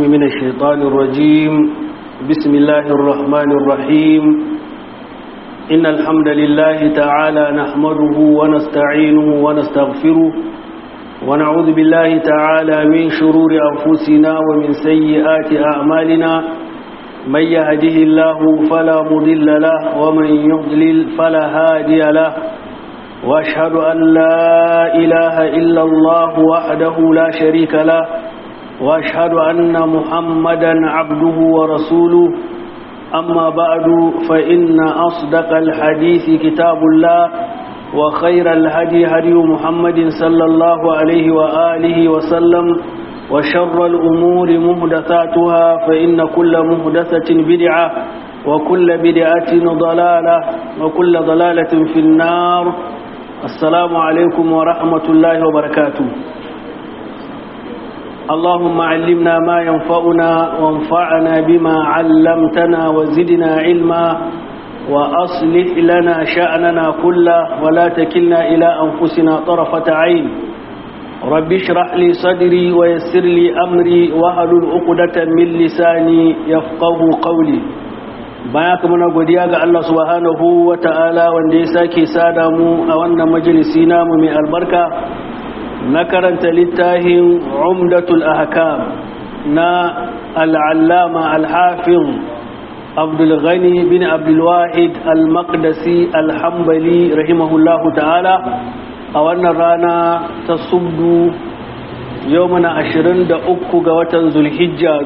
من الشيطان الرجيم بسم الله الرحمن الرحيم إن الحمد لله تعالى نحمده ونستعينه ونستغفره ونعوذ بالله تعالى من شرور أنفسنا ومن سيئات أعمالنا من يهده الله فلا مضل له ومن يضلل فلا هادي له وأشهد أن لا إله إلا الله وحده لا شريك له وأشهد أن محمدا عبده ورسوله أما بعد فإن أصدق الحديث كتاب الله وخير الهدي هدي محمد صلى الله عليه وآله وسلم وشر الأمور مهدثاتها فإن كل مهدثة بدعة وكل بدعة ضلالة وكل ضلالة في النار السلام عليكم ورحمة الله وبركاته اللهم علمنا ما ينفعنا وانفعنا بما علمتنا وزدنا علما وأصلح لنا شأننا كله ولا تكلنا إلى أنفسنا طرفة عين رب اشرح لي صدري ويسر لي أمري وهلل عقدة من لساني يفقه قولي baya kuma na godiya ga Allah subhanahu wa ta'ala wanda ya sake sada mu a wannan majalisi namu mai albarka na karanta littafin umdatul ahkam na al'allama al-hafiz abdul ghani bin abdul wahid al-maqdisi al-hanbali rahimahullahu ta'ala a wannan rana ta subdu yau mana 23 ga watan zulhijja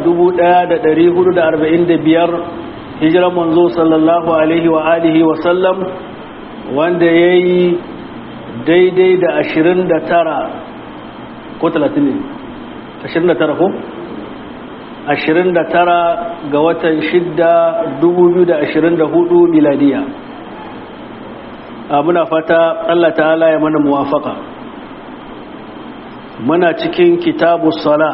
1445 hijiran manzo sallallahu alaihi wa alihi wa sallam wanda ya yi daidai da ashirin da tara ko talatin ne ashirin da tara ko ashirin da tara ga watan shidda dubu biyu da ashirin da hudu miladiya muna fata allah ta'ala ya mana muwafaka muna cikin kitabu sala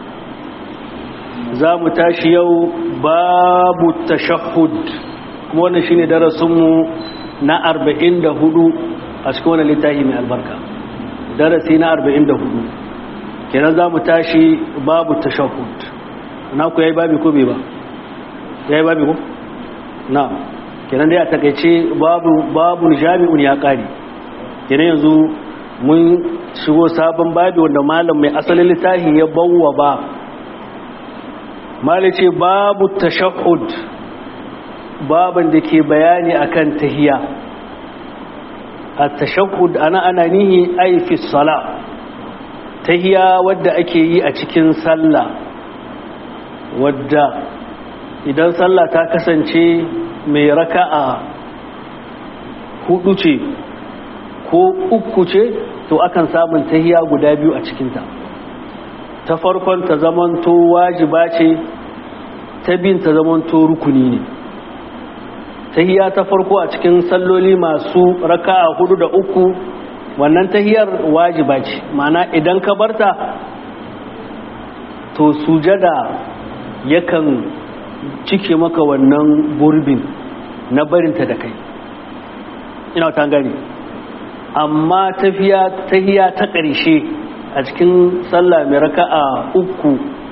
za mu tashi yau babu tashahud kuma wannan shine darasinmu na 44 a cikin wannan littafi mai albarka darasi na 44 kenan za mu tashi babu tashahud na ku yayi babi ko bai ba yayi babi ko na kenan dai a takeice babu babu jami'un ya kare kenan yanzu mun shigo sabon babi wanda malam mai asalin littafi ya bawwa ba malice babu tashahud baban da ke bayani akan tahiya at-tashahhud ana ana nihi ay fi salah tahiya wadda ake yi a cikin sallah wadda idan sallah ta kasance mai raka'a hudu ce ko uku ce to akan samun tahiya guda biyu a cikinta ta farkon ta zamanto wajiba ce ta bin ta zamanto rukuni ne tahiya ta farko a cikin salloli masu raka'a hudu da uku wannan tahiyar wajiba ce mana idan ka barta to sujada yakan cike maka wannan gurbin na barinta da kai ina ta gani amma tafiya tahiya ta ƙarshe a cikin sallah mai raka'a uku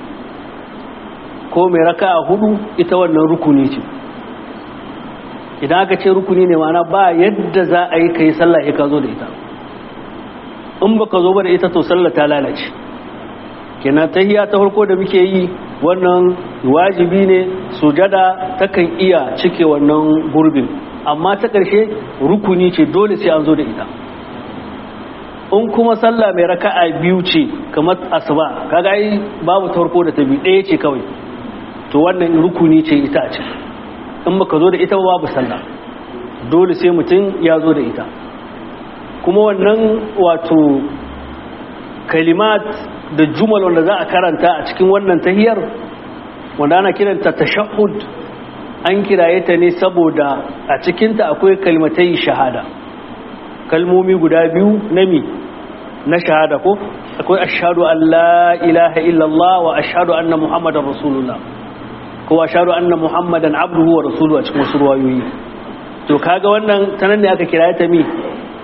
ko mai raka'a hudu ita wannan rukuni ce idan aka ce rukuni ne mana ba yadda za a yi ka yi sallah ya ka zo da ita in ba ka zo ba da ita to sallah ta lalace kenan tahiya ta farko da muke yi wannan wajibi ne sujada takan iya cike wannan gurbin amma ta ƙarshe rukuni ce dole sai an zo da ita in kuma sallah mai raka'a biyu ce kamar asuba kaga ai babu ta farko da ta biyu ɗaya ce kawai to wannan rukuni ce ita a ciki in baka zo da ita babu sallah dole sai mutum ya zo da ita kuma wannan wato kalimat da jumal wanda za a karanta a cikin wannan tahiyar wanda ana kiranta tashahhud an kiraye ta ne saboda a cikinta akwai kalmatai shahada kalmomi guda biyu na mi na shahada ko akwai ashhadu an la ilaha illallah wa ashhadu anna muhammadar rasulullah ko ashhadu anna muhammadan abduhu wa rasuluhu a cikin wasu ruwayoyi to kaga wannan tanan ne aka kiraye ta mi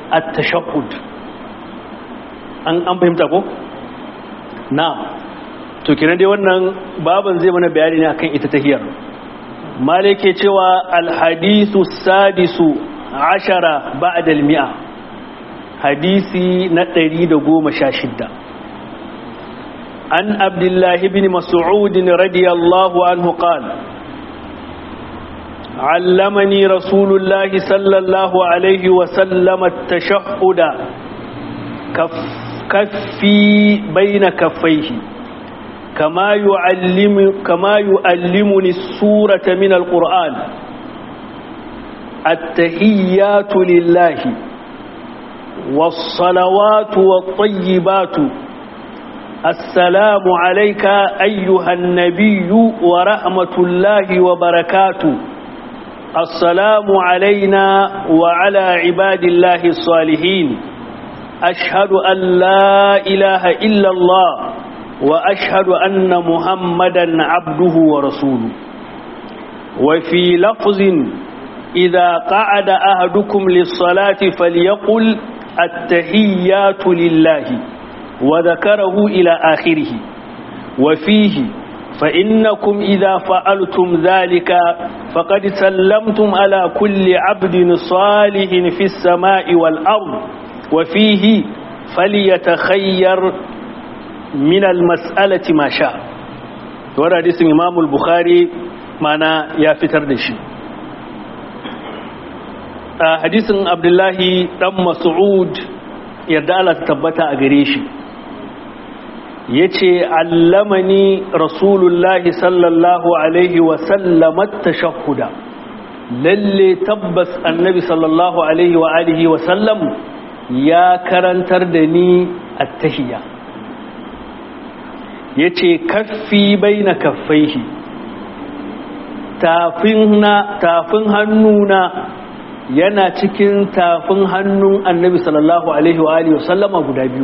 at-tashahhud an an fahimta ko na to kina dai wannan baban zai mana bayani ne akan ita tahiyar malike cewa alhadisu sadisu ashara ba'da almi'a hadisi na 116 an abdullahi ibn mas'ud radiyallahu anhu qala علمني رسول الله صلى الله عليه وسلم التشهد كف كفي بين كفيه كما يعلم كما يعلمني السورة من القرآن التحيات لله والصلوات والطيبات السلام عليك أيها النبي ورحمة الله وبركاته السلام علينا وعلى عباد الله الصالحين أشهد أن لا إله إلا الله وأشهد أن محمدا عبده ورسوله وفي لفظ إذا قعد أهدكم للصلاة فليقل التحيات لله وذكره إلى آخره وفيه فإنكم إذا فعلتم ذلك فقد سلمتم على كل عبد صالح في السماء والأرض وفيه فليتخير من المسألة ما شاء ورد حديث إمام البخاري معنا يا فتر دشي حديث عبد الله بن مسعود يرضى الله تثبت أغريشي yace allamani rasulullahi sallallahu alaihi wasallam tashahhuda lalle tabbas annabi sallallahu alaihi wa alihi wasallam ya karantar da ni attahiyya yace kaffi baina kaffaihi tafin na tafin hannuna yana cikin tafin hannun annabi sallallahu alaihi wa alihi wasallama guda biyu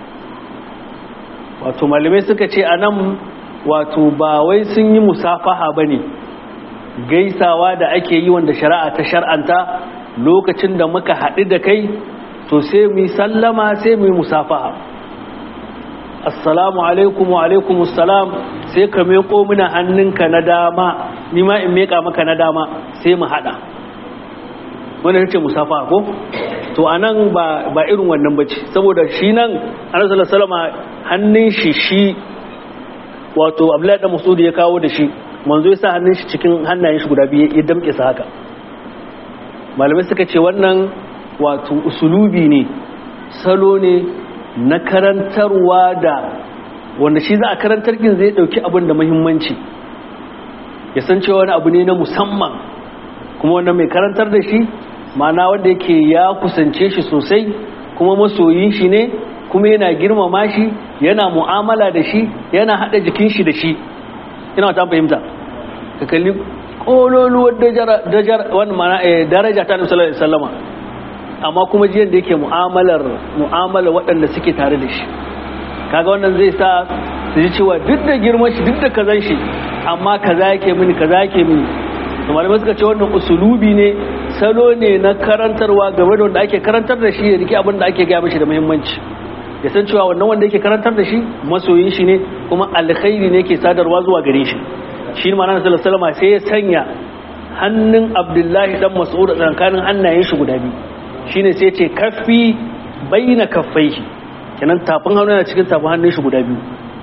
wato malamai suka ce a nan wato ba wai sun yi musafaha ba ne gaisawa da ake yi wanda shari'a ta shar'anta lokacin da muka haɗu da kai to sai mu yi sallama sai mu yi musafaha assalamu alaikum wa alaikum assalam sai ka meko mina hannunka na dama ni ma in meka maka na dama sai mu haɗa wanda ce musafaha ko to anan ba ba irin wannan bace saboda shi nan annabi sallallahu alaihi wasallam hannun shi shi wato abdullahi da masudi ya kawo da shi manzo ya sa hannun shi cikin hannayen shi guda biyu ya damke sa haka malamai suka ce wannan wato usulubi ne salo ne na karantarwa da wanda shi za a karantar kin zai dauki abin da muhimmanci ya san cewa wani abu ne na musamman kuma wannan mai karantar da shi ma'ana wanda yake ya kusance shi sosai kuma masoyin shi ne kuma yana girmama shi yana mu'amala da shi yana hada jikin shi da shi ina ta fahimta ka kalli kololuwar daraja ta nabi sallallahu alaihi wasallama amma kuma jiyan da yake mu'amalar mu'amala waɗanda suke tare da shi kaga wannan zai sa su ji cewa duk da girman shi duk da kazan shi amma kaza yake mini kaza yake mini malamai suka ce wannan usulubi ne salo ne na karantarwa game da wanda ake karantar da shi ya rike abin da ake gaya mishi da muhimmanci ya san cewa wannan wanda yake karantar da shi masoyin shi ne kuma alkhairi ne ke sadarwa zuwa gare shi shi ne ma'ana sallallahu alaihi sai ya sanya hannun abdullahi dan mas'ud a tsakanin hannayen shi guda biyu shine sai ya ce kaffi baina kaffaihi kenan tafin hannu yana cikin tafin hannun shi guda biyu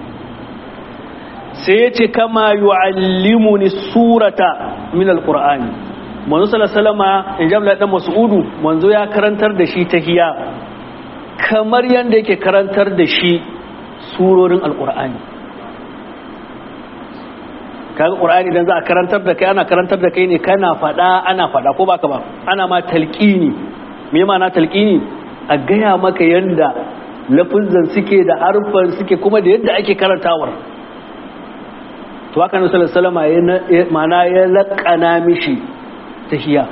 sai ya ce kama yu'allimuni surata min alqur'ani manzo sallallahu alaihi wasallam in jabla dan mas'udu manzo ya karantar da shi tahiya kamar yadda yake karantar da shi surorin alkur'ani kaga qur'ani idan za a karantar da kai ana karantar da kai ne kana fada ana fada ko baka ba ana ma talqini me ma'ana talqini a gaya maka yanda lafuzan suke da harfan suke kuma da yadda ake karantawar to haka nabi sallallahu alaihi wasallam ma'ana ya laqana mishi tahiya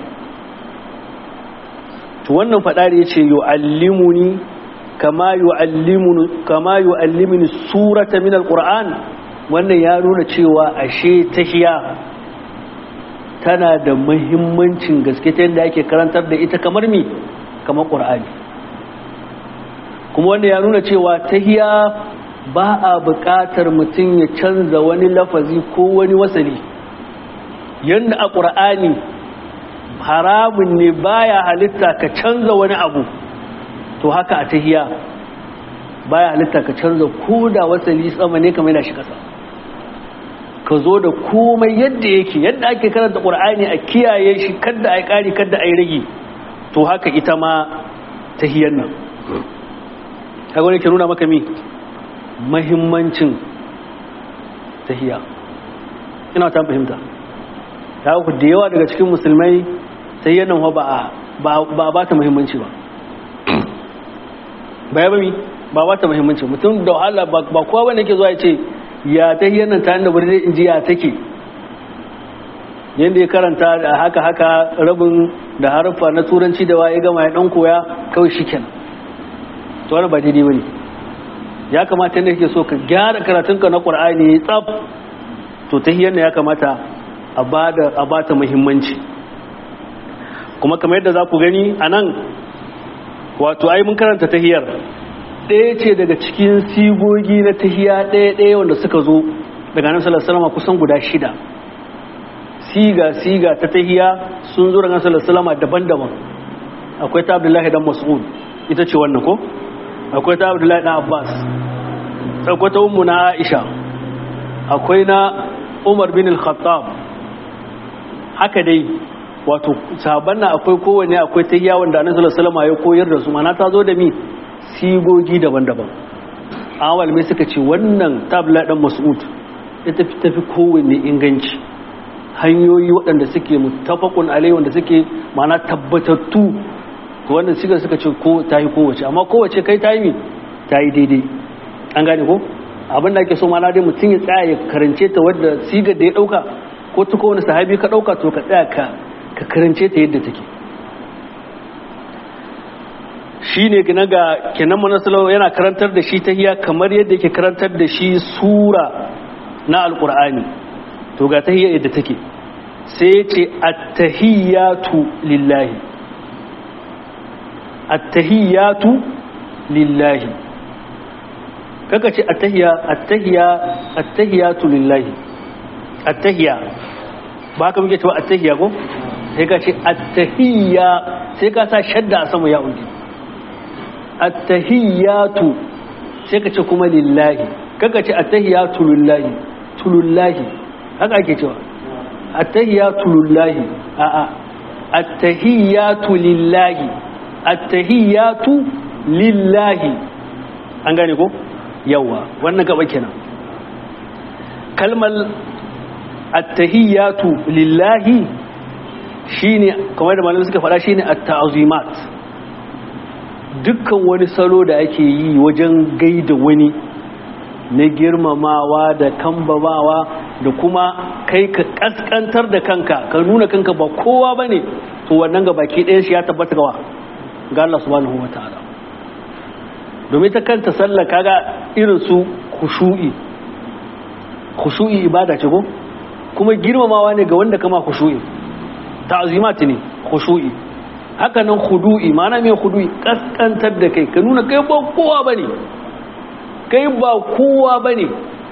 to wannan fadari yace yu'allimuni kama yu'allimuni kama yu'allimuni surata min alquran wannan ya nuna cewa ashe tahiya tana da muhimmancin gaske ta yadda ake karantar da ita kamar mi kamar qur'ani kuma wanda ya nuna cewa tahiya ba a buƙatar mutum ya canza wani lafazi ko wani wasali yadda a ƙur'ani haramun ne baya halitta ka canza wani abu to haka a tahiya baya halitta ka canza ko da wasali sama ne kamar da shi kasa ka zo da komai yadda yake yadda ake karanta ƙur'ani a kiyaye shi kadda a yi ƙari kadda a yi rage to haka ita ma tahiyar nan kaga wani ke nuna maka mi mahimmancin tahiya ina ta fahimta ta ku da yawa daga cikin musulmai tahiyar nan ba a ba ta mahimmanci ba ba ya bami ba ba ta mahimmanci mutum da wahala ba kowa wanda ke zuwa ya ce ya tahiyar nan ta da birnin in ji ya take yadda ya karanta da haka haka rabin da harfa na turanci da waye gama ya dan koya kawai shi kenan to wani ba daidai bane ya kamata yadda kake so ka gyara karatunka na qur'ani tsaf to tahiyar ne ya kamata a bada a bata muhimmanci kuma kamar yadda za ku gani a nan wato ai mun karanta tahiyar ɗaya ce daga cikin sigogi na tahiya ɗaya ɗaya wanda suka zo daga nan sallallahu kusan guda shida siga siga ta tahiya sun zo daga sallallahu daban-daban akwai ta abdullahi dan mas'ud ita ce wannan ko akwai ta abdullahi dan abbas akwai ta ummu na aisha akwai na umar bin al-khattab haka dai wato sahabban na akwai kowane akwai tahiya wanda annabi sallallahu alaihi ya koyar da su mana ta zo da mi sigogi daban-daban awal mai suka ce wannan tabla dan mas'ud ita tafi kowanne inganci hanyoyi waɗanda suke mutafakun alai wanda suke mana tabbatattu to wannan sigar suka ce ko ta yi kowace amma kowace kai ta yi mi ta yi daidai an gane ko abin da ake so mana dai mutum ya tsaya ya karance ta wadda sigar da ya ɗauka ko ta kowane sahabi ka ɗauka to ka tsaya ka ka karance ta yadda take shi ne gina ga kenan manasalau yana karantar da shi ta hiya kamar yadda yake karantar da shi sura na alkur'ani to ga ta hiya yadda take sai ce attahiyatu lillahi attahiyatu lillahi kaka ce attahiya attahiya attahiyatu lillahi attahiya ba haka muke cewa attahiya ko sai ka ce attahiyya sai ka sa shadda a sama ya uji attahiyatu sai ka ce kuma lillahi kaka ce attahiyatu lillahi tulullahi haka ake cewa attahiyatu lillahi a a attahiyatu lillahi attahiyatu lillahi an gane ko yawa wannan gaba kenan kalmar attahiyatu lillahi shine kamar da malamai suka faɗa shine at-ta'zimat dukkan wani salo da ake yi wajen gaida wani na girmamawa da kambamawa da kuma kai ka kaskantar da kanka ka nuna kanka ba kowa bane to wannan ga baki ɗayan shi ya tabbata gawa ga Allah subhanahu wataala domin ta kanta sallah kaga irin su khushu'i khushu'i ibada ce ko kuma girmamawa ne ga wanda kama khushu'i ta'zimat ne khushu'i haka nan khudu'i ma'ana me khudu'i kaskantar da kai ka nuna kai ba kowa bane kai ba kowa bane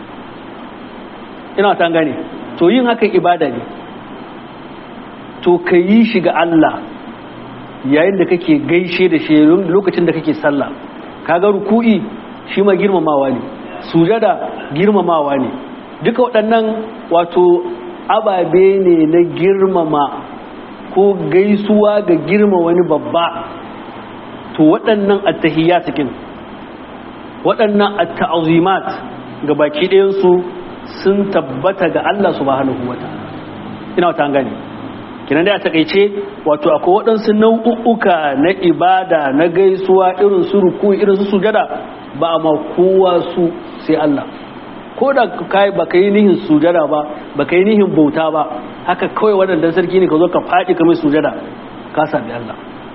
ina ta gane to yin haka ibada ne to ka yi shi ga Allah yayin da kake gaishe da shi lokacin da kake sallah kaga ruku'i shi ma girmamawa ne sujada girmamawa ne duka waɗannan wato ababe ne na girmama ko gaisuwa ga girma wani babba to waɗannan attahiyya cikin waɗannan atta'azimat ga baki ɗayansu sun tabbata ga Allah subhanahu wa ta'ala ina wata gani kinan da a takaice wato akwai waɗansu nau'uka na ibada na gaisuwa irin su ruku irin su sujada ba a ma kowa su sai Allah ko da kai ba ka yi nihin sujada ba ba ka yi nihin bauta ba haka kawai waɗannan sarki ne ka zo ka faɗi ka mai sujada ka sami Allah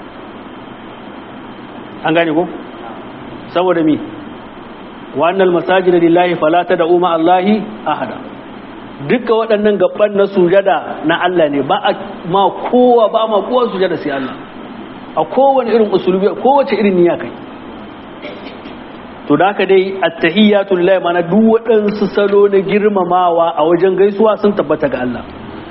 an gane ko saboda mi wannan masajida lillahi fala tad'u ma Allahi ahada duka waɗannan gaban na sujada na Allah ne ba ma kowa ba ma kowa sujada sai Allah a kowane irin usulubi kowace irin niyya kai to da haka dai attahiyatu lillahi mana duk waɗansu salo na girmamawa a wajen gaisuwa sun tabbata ga Allah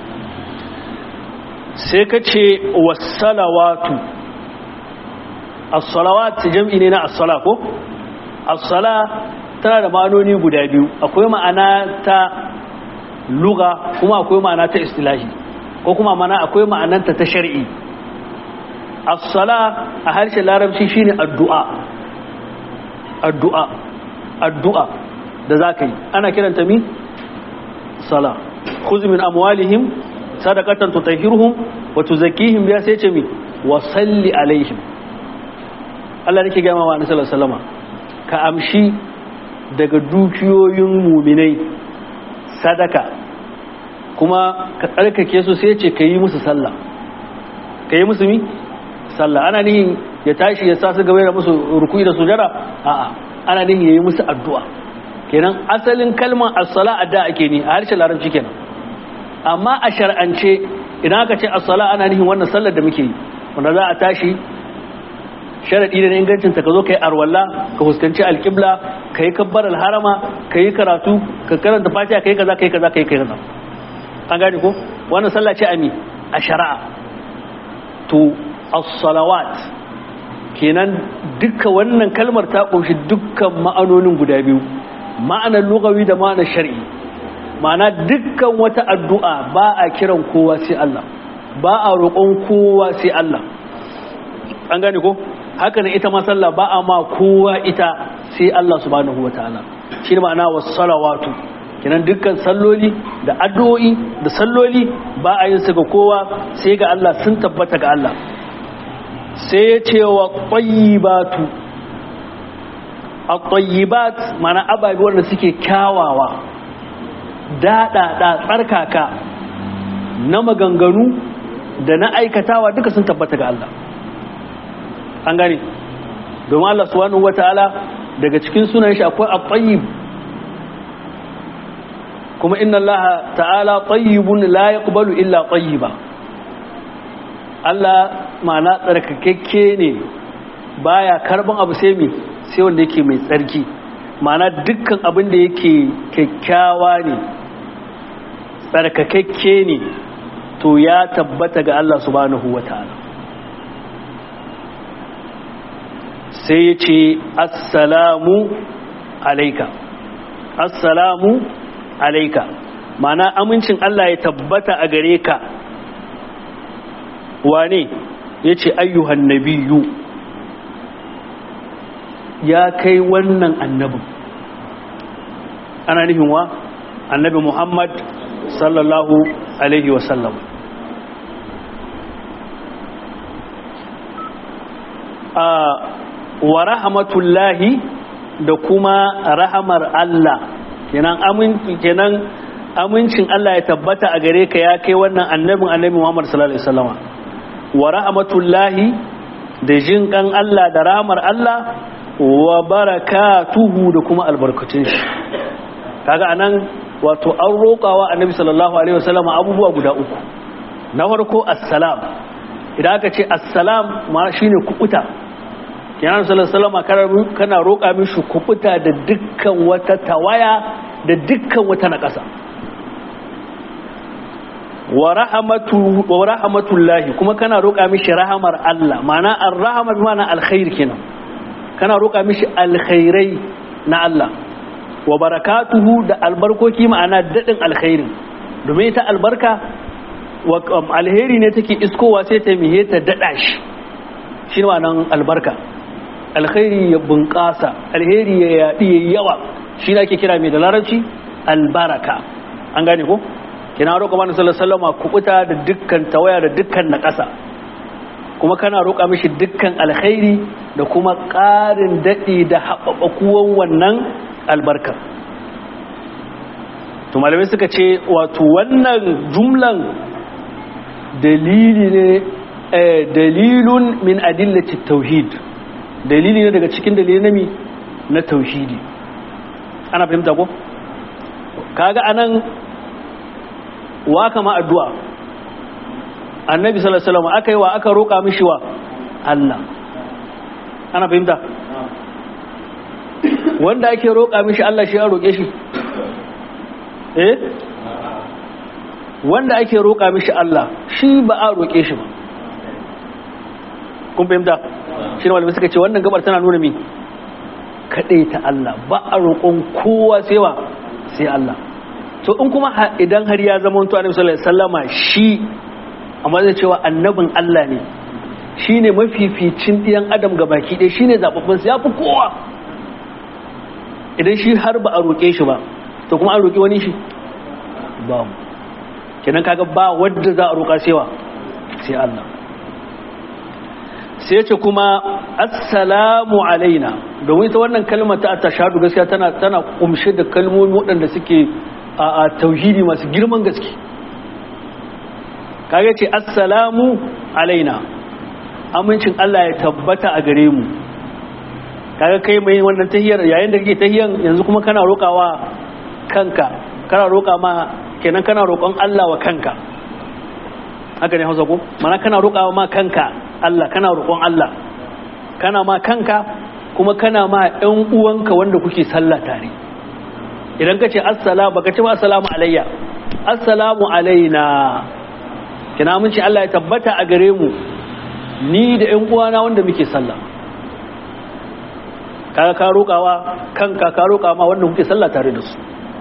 sai ka ce wassalawatu as-salawat jam'i ne na as-sala ko as-sala tana da ma'anoni guda biyu akwai ma'ana ta lugha kuma akwai ma'ana ta istilahi ko kuma ma'ana akwai ma'ananta ta shar'i as-sala a harshen larabci shine addu'a addu'a addu'a da zaka yi ana kiranta mi sala khudh min amwalihim sadaqatan tutahhiruhum wa tuzakkihim biha sai ce mi wa salli alaihim Allah nake gama wa annabi sallallahu alaihi wasallam ka amshi daga dukiyoyin muminai sadaka kuma ka tsarkake su sai ce ka yi musu sallah ka yi musu mi sallah ana nihin ya tashi ya sa su gaba da musu rukui da sujara a'a ana nihin ya yi musu addu'a kenan asalin kalmar as-sala adda ake ni a harshen larabci kenan amma a shar'ance idan aka ce as-sala ana nihin wannan sallar da muke yi wanda za a tashi sharaɗi da ingancin ta ka zo ka yi arwalla ka fuskanci alƙibla ka yi kabbar alharama ka yi karatu ka karanta fatiha ka yi kaza ka yi kaza ka yi kaza an gane ko wannan sallah ce ami a shari'a to as-salawat kenan duka wannan kalmar ta kunshi dukkan ma'anonin guda biyu ma'anar lugawi da ma'anar shar'i ma'ana dukkan wata addu'a ba a kiran kowa sai Allah ba a roƙon kowa sai Allah an gane ko haka ne ita ma sallah ba a ma kowa ita sai Allah subhanahu wataala shi ne ma'ana wasu salawatu kenan dukkan salloli da addu'o'i da salloli ba a yin su ga kowa sai ga Allah sun tabbata ga Allah sai ya ce wa ƙwayyibatu a ƙwayyibat mana ababe wanda suke kyawawa daɗaɗa tsarkaka na maganganu da na aikatawa duka sun tabbata ga Allah an gane domin Allah subhanahu wata'ala daga cikin sunan shi akwai at-tayyib kuma inna Allah ta'ala tayyibun la yaqbalu illa tayyiba Allah ma'ana tsarkakekke ne baya karban abu sai me sai wanda yake mai tsarki ma'ana dukkan abin da yake kyakkyawa ne tsarkakekke ne to ya tabbata ga Allah subhanahu wata'ala sai ya ce assalamu alaika assalamu alaika mana amincin Allah ya tabbata a gare ka wane ya ce ayyuhan nabiyu ya kai wannan annabin ana nufin wa annabi muhammad sallallahu alaihi wasallam a wa rahmatullahi da kuma rahamar Allah kenan aminci kenan amincin Allah ya tabbata a gare ka ya kai wannan annabin annabi Muhammad sallallahu alaihi wasallama wa rahmatullahi da jin kan Allah da rahamar Allah wa barakatuhu da kuma albarkatun shi kaga anan wato an roƙawa annabi sallallahu alaihi wasallama abubuwa guda uku na farko assalam idan aka ce assalam ma shine kukuta kenan sallallahu alaihi kana roƙa mishi kubuta da dukkan wata tawaya da dukkan wata naƙasa wa rahmatu wa rahmatullahi kuma kana roƙa mishi rahamar Allah ma'ana ar-rahama bi ma'ana alkhair kenan kana roƙa mishi alkhairai na Allah wa barakatuhu da albarkoki ma'ana dadin alkhairin domin ita albarka wa alheri ne take iskowa sai ta mihe ta dada shi shi ne ma'anan albarka alkhairi ya bunƙasa alheri ya yaɗi ya yawa shi ake kira mai da larabci albaraka an gane ko kina roƙa mani sallallahu kubuta da dukkan tawaya da dukkan naƙasa kuma kana roƙa mishi dukkan alkhairi da kuma ƙarin daɗi da haɓaɓakuwan wannan albarkar to malamai suka ce wato wannan jumlan dalili ne dalilun min adillati tauhid dalili ne daga cikin dalilin nami na tauhidi ana fahimta ko kaga anan wa kama addu'a annabi sallallahu alaihi wasallam aka yi wa aka roƙa mishi wa Allah ana fahimta wanda ake roƙa mishi Allah shi ya roƙe shi eh wanda ake roƙa mishi Allah shi ba a roƙe shi ba kun fahimta shi ne malamai suka ce wannan gabar tana nuna mi kaɗai ta Allah ba a roƙon kowa sai wa sai Allah to in kuma idan har ya zama to annabi sallallahu alaihi wasallama shi amma zai cewa annabin Allah ne shine mafificin ɗiyan adam ga baki ɗaya shine zababban sa yafi kowa idan shi har ba a roƙe shi ba to kuma an roƙi wani shi ba mu kenan kaga ba wadda za a roƙa sewa sai Allah sai ce kuma assalamu alaina domin ita wannan kalmar ta tashahadu gaskiya tana tana kumshe da kalmomi waɗanda suke a tauhidi masu girman gaske kaga ce assalamu alaina amincin Allah ya tabbata a gare mu kaga kai mai wannan tahiyar yayin da kake tahiyan yanzu kuma kana roƙawa kanka kana roƙa ma kenan kana roƙon Allah wa kanka haka ne Hausa ko mana kana roƙawa ma kanka Allah kana roƙon Allah kana ma kanka kuma kana ma ɗan uwanka wanda kuke sallah tare idan ka ce assalamu baka ce ba assalamu alayya assalamu alaina kina mun ce Allah ya tabbata a gare mu ni da ƴan uwana wanda muke sallah kaga ka roƙawa kanka ka roƙa ma wanda kuke sallah tare da su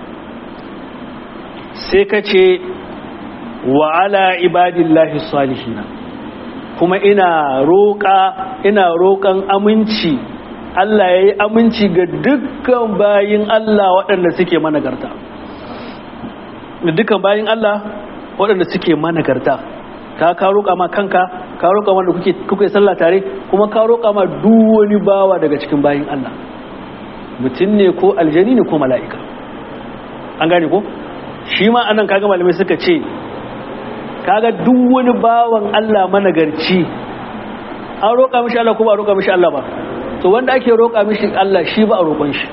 sai ka ce wa ala ibadillahi salihina kuma ina roƙa ina roƙan aminci Allah ya yi aminci ga dukkan bayin Allah waɗanda suke managarta da dukkan bayin Allah waɗanda suke managarta ka ka roƙa ma kanka ka roƙa wanda kuke kuke sallah tare kuma ka roƙa ma duk wani bawa daga cikin bayin Allah mutum ne ko aljani ne ko mala'ika an gane ko shi ma anan kaga malamai suka ce kaga duk wani bawan Allah managarci an roƙa mishi Allah ko ba a roƙa mishi Allah ba to wanda ake roƙa mishi Allah shi ba a roƙon shi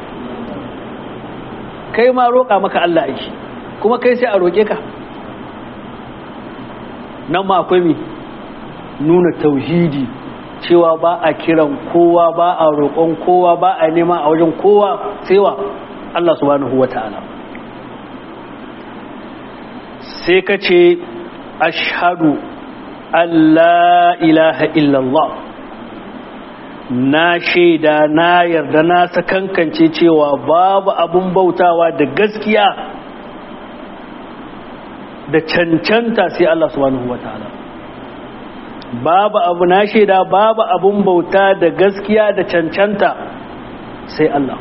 kai ma roƙa maka Allah aiki kuma kai sai a roƙe ka nan ma akwai mi nuna tauhidi cewa ba a kiran kowa ba a roƙon kowa ba a nema a wajen kowa sai wa Allah subhanahu wata'ala sai ka ce ashhadu an la ilaha illallah na shaida na yarda na sakankance cewa babu abun bautawa da gaskiya da cancanta sai Allah subhanahu wataala babu abu na shaida babu abun bauta da gaskiya da cancanta sai Allah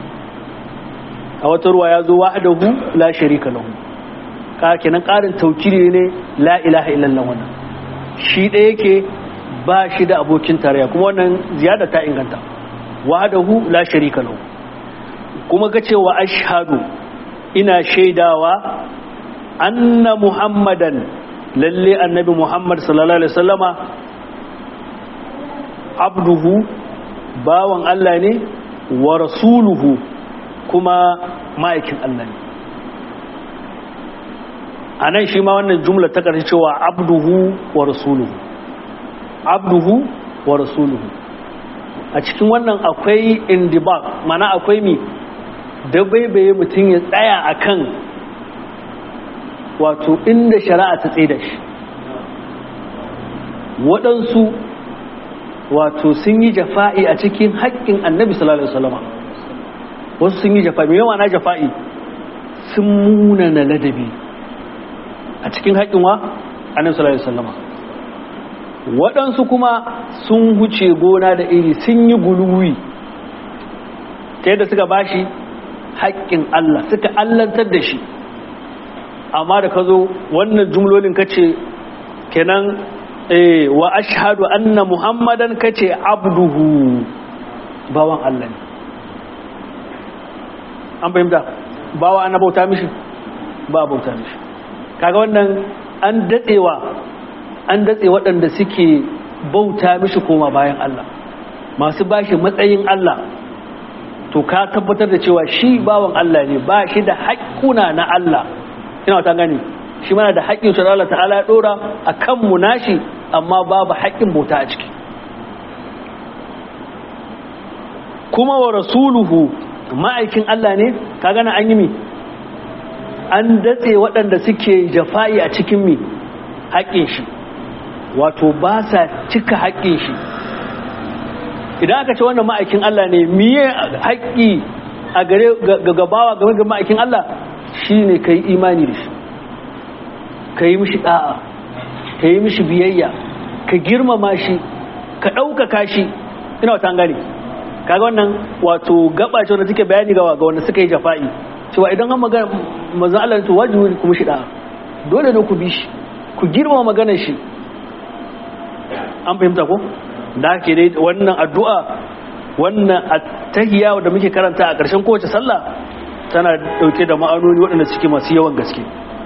a wata ruwa ya zo wahdahu la sharika lahu ka kenan karin taukiri ne la ilaha illallah wannan shi ɗaya yake ba shi da abokin tarayya kuma wannan ziyada ta inganta wahdahu la sharika lahu kuma ga cewa ashhadu ina shaidawa anna muhammadan lalle annabi muhammad sallallahu alaihi wasallama abduhu bawan Allah ne wa rasuluhu kuma ma'aikin Allah ne a nan shi ma wannan jumla ta ƙarshe cewa abduhu wa rasuluhu abduhu wa rasuluhu a cikin wannan akwai indibak mana akwai mi dabaibaye mutum ya tsaya akan wato inda shari'a ta tsaye da shi waɗansu wato sun yi jafa'i a cikin haƙƙin annabi sallallahu alaihi wasallam wasu sun yi jafa'i mai yawa na jafa'i sun munana ladabi a cikin haƙƙin wa annabi sallallahu alaihi wasallam waɗansu kuma sun huce gona da iri sun yi guluwi ta yadda suka bashi haƙƙin Allah suka allantar da shi amma da ka zo wannan jumlolin ka ce kenan wa ashhadu anna muhammadan ka ce abduhu bawan Allah ne an fahimta bawa ana bauta mishi ba bauta mishi kaga wannan an datsewa an datse waɗanda suke bauta mishi koma bayan Allah masu bashi matsayin Allah to ka tabbatar da cewa shi bawan Allah ne ba shi da haƙƙuna na Allah ina ta gani shi mana da haƙƙin shi Allah ta'ala ya dora akan mu nashi amma babu haƙƙin bauta a ciki kuma wa rasuluhu ma'aikin Allah ne ka gana an yi mi an datse waɗanda suke jafa'i a cikin mi haƙƙin shi wato ba sa cika haƙƙin shi idan aka ce wannan ma'aikin Allah ne miye haƙƙi a gare gabawa game ga ma'aikin Allah shine kai imani da shi ka yi mishi ɗa'a ka yi mishi biyayya ka girmama shi ka ɗaukaka shi ina wata gane kaga wannan wato gaba ce wanda take bayani ga ga wanda suka yi jafa'i cewa idan an magana manzon Allah to wajibi ku mishi ɗa'a dole ne ku bi shi ku girmama maganar shi an fahimta ko da ke dai wannan addu'a wannan attahiyya da muke karanta a ƙarshen kowace sallah tana dauke da ma'anoni waɗanda suke masu yawan gaske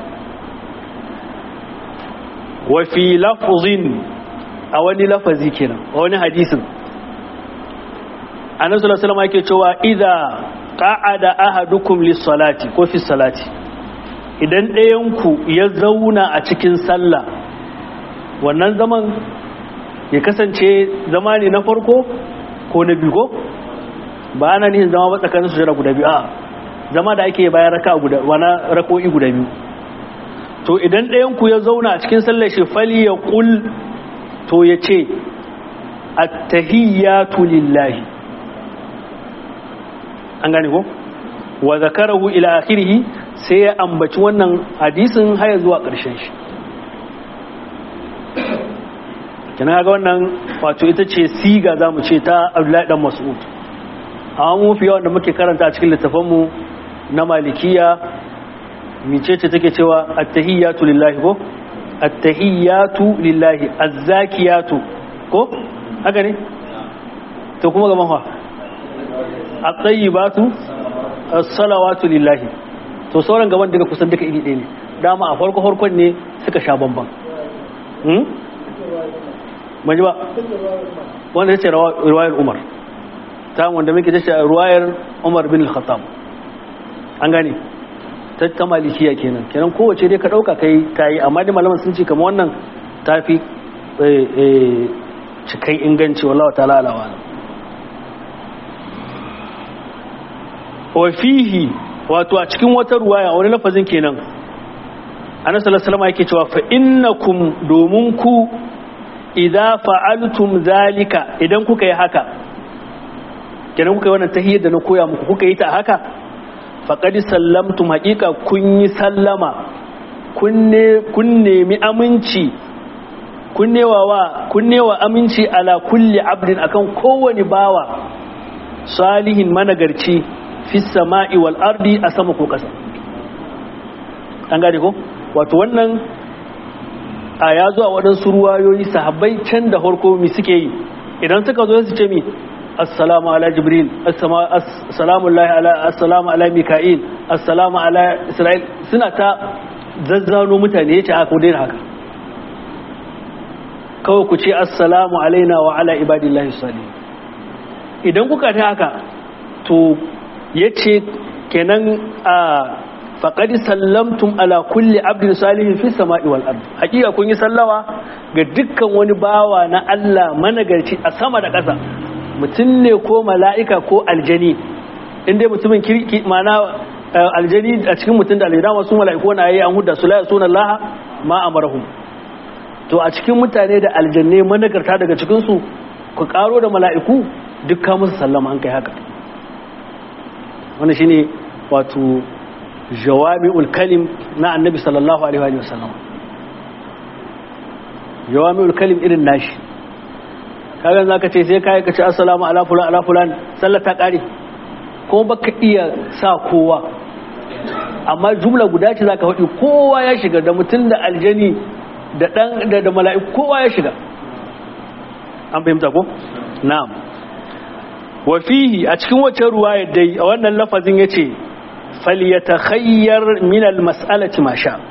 wa fi lafzin a wani lafazi kenan a wani hadisin annabi sallallahu alaihi wasallam yake cewa idza qa'ada ahadukum lis-salati ko fi salati idan ɗayan ku ya zauna a cikin sallah wannan zaman ya kasance zama ne na farko ko na biyu ko ba ana nihin zama ba tsakanin sujada guda biyu a zama da ake bayan raka guda wana rako'i guda biyu to idan ɗayan ku ya zauna a cikin sallar shi fali ya kul to ya ce attahiyatu lillahi an gane ko wa zakarahu ila akhirih sai ya ambaci wannan hadisin haya zuwa ƙarshen shi kina ga wannan wato ita ce siga zamu ce ta Abdullahi dan Mas'ud amma mu fi yawan da muke karanta a cikin littafanmu na malikiya micece take cewa attahiyatu lillahi ko attahiyatu lillahi azzakiyatu ko haka ne to kuma ga mahwa at-tayyibatu as-salawatu lillahi to sauran gaban daga kusan duka iri ɗaya ne dama a farko farkon ne suka sha bamban hmm maji ba wanda yace riwayar Umar ta wanda muke tace riwayar Umar bin al-Khattab an gane ta malikiya kenan kenan kowace dai ka dauka kai tayi amma dai malaman sun ce kamar wannan tafi cikai inganci wallahi ta'ala alawa wa fihi wato a cikin wata ruwaya wani lafazin kenan annabi sallallahu alaihi wasallam yake cewa fa innakum domin ku idza fa'altum zalika idan kuka yi haka kenan kuka yi wannan tahiyyar da na koya muku kuka yi ta haka faƙadi sallamtum haƙiƙa kun yi sallama kun nemi aminci kun newa aminci ala kulli abdin akan kowane bawa salihin managarci fi sama'i wal ardi a sama ko ƙasa an gane ko wato wannan a ya zuwa waɗansu ruwayoyi sahabbai can da harko mi suke yi idan suka zo su ce mi assalamu ala jibril assalamu ala assalamu ala mika'il assalamu ala isra'il suna ta zazzano mutane yace aka daina haka kawai ku ce assalamu alaina wa ala ibadillahi salihin idan kuka ta haka to yace kenan a faqad sallamtum ala kulli abdin salihin fi sama'i wal ard hakika kun yi sallawa ga dukkan wani bawa na Allah managarci a sama da ƙasa mutum ne ko mala'ika ko aljani inda mutumin kirki mana aljani a cikin mutum da aljana masu mala'iku na yayi an huda su la yasuna Allah ma amarahum to a cikin mutane da aljanne managarta daga cikin su ku karo da mala'iku dukkan musu sallama an kai haka wannan shine wato jawami'ul kalim na annabi sallallahu alaihi wa sallam jawami'ul kalim irin nashi kagan zaka ce sai kai ka ce assalamu ala fulan ala fulan sallar ta kare ko baka iya sa kowa amma jumla guda ce zaka faɗi kowa ya shiga da mutum da aljani da dan da, da mala'iku kowa ya shiga an fahimta ko na'am wa fihi a cikin wace ruwaya dai a wannan lafazin yace falyatakhayyar min almas'alati ma sha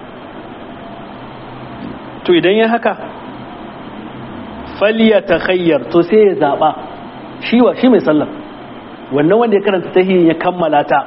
to idan ya haka falyatakhayyar to sai ya zaba shi wa shi mai sallah wannan wanda ya karanta tahiyyin ya kammala ta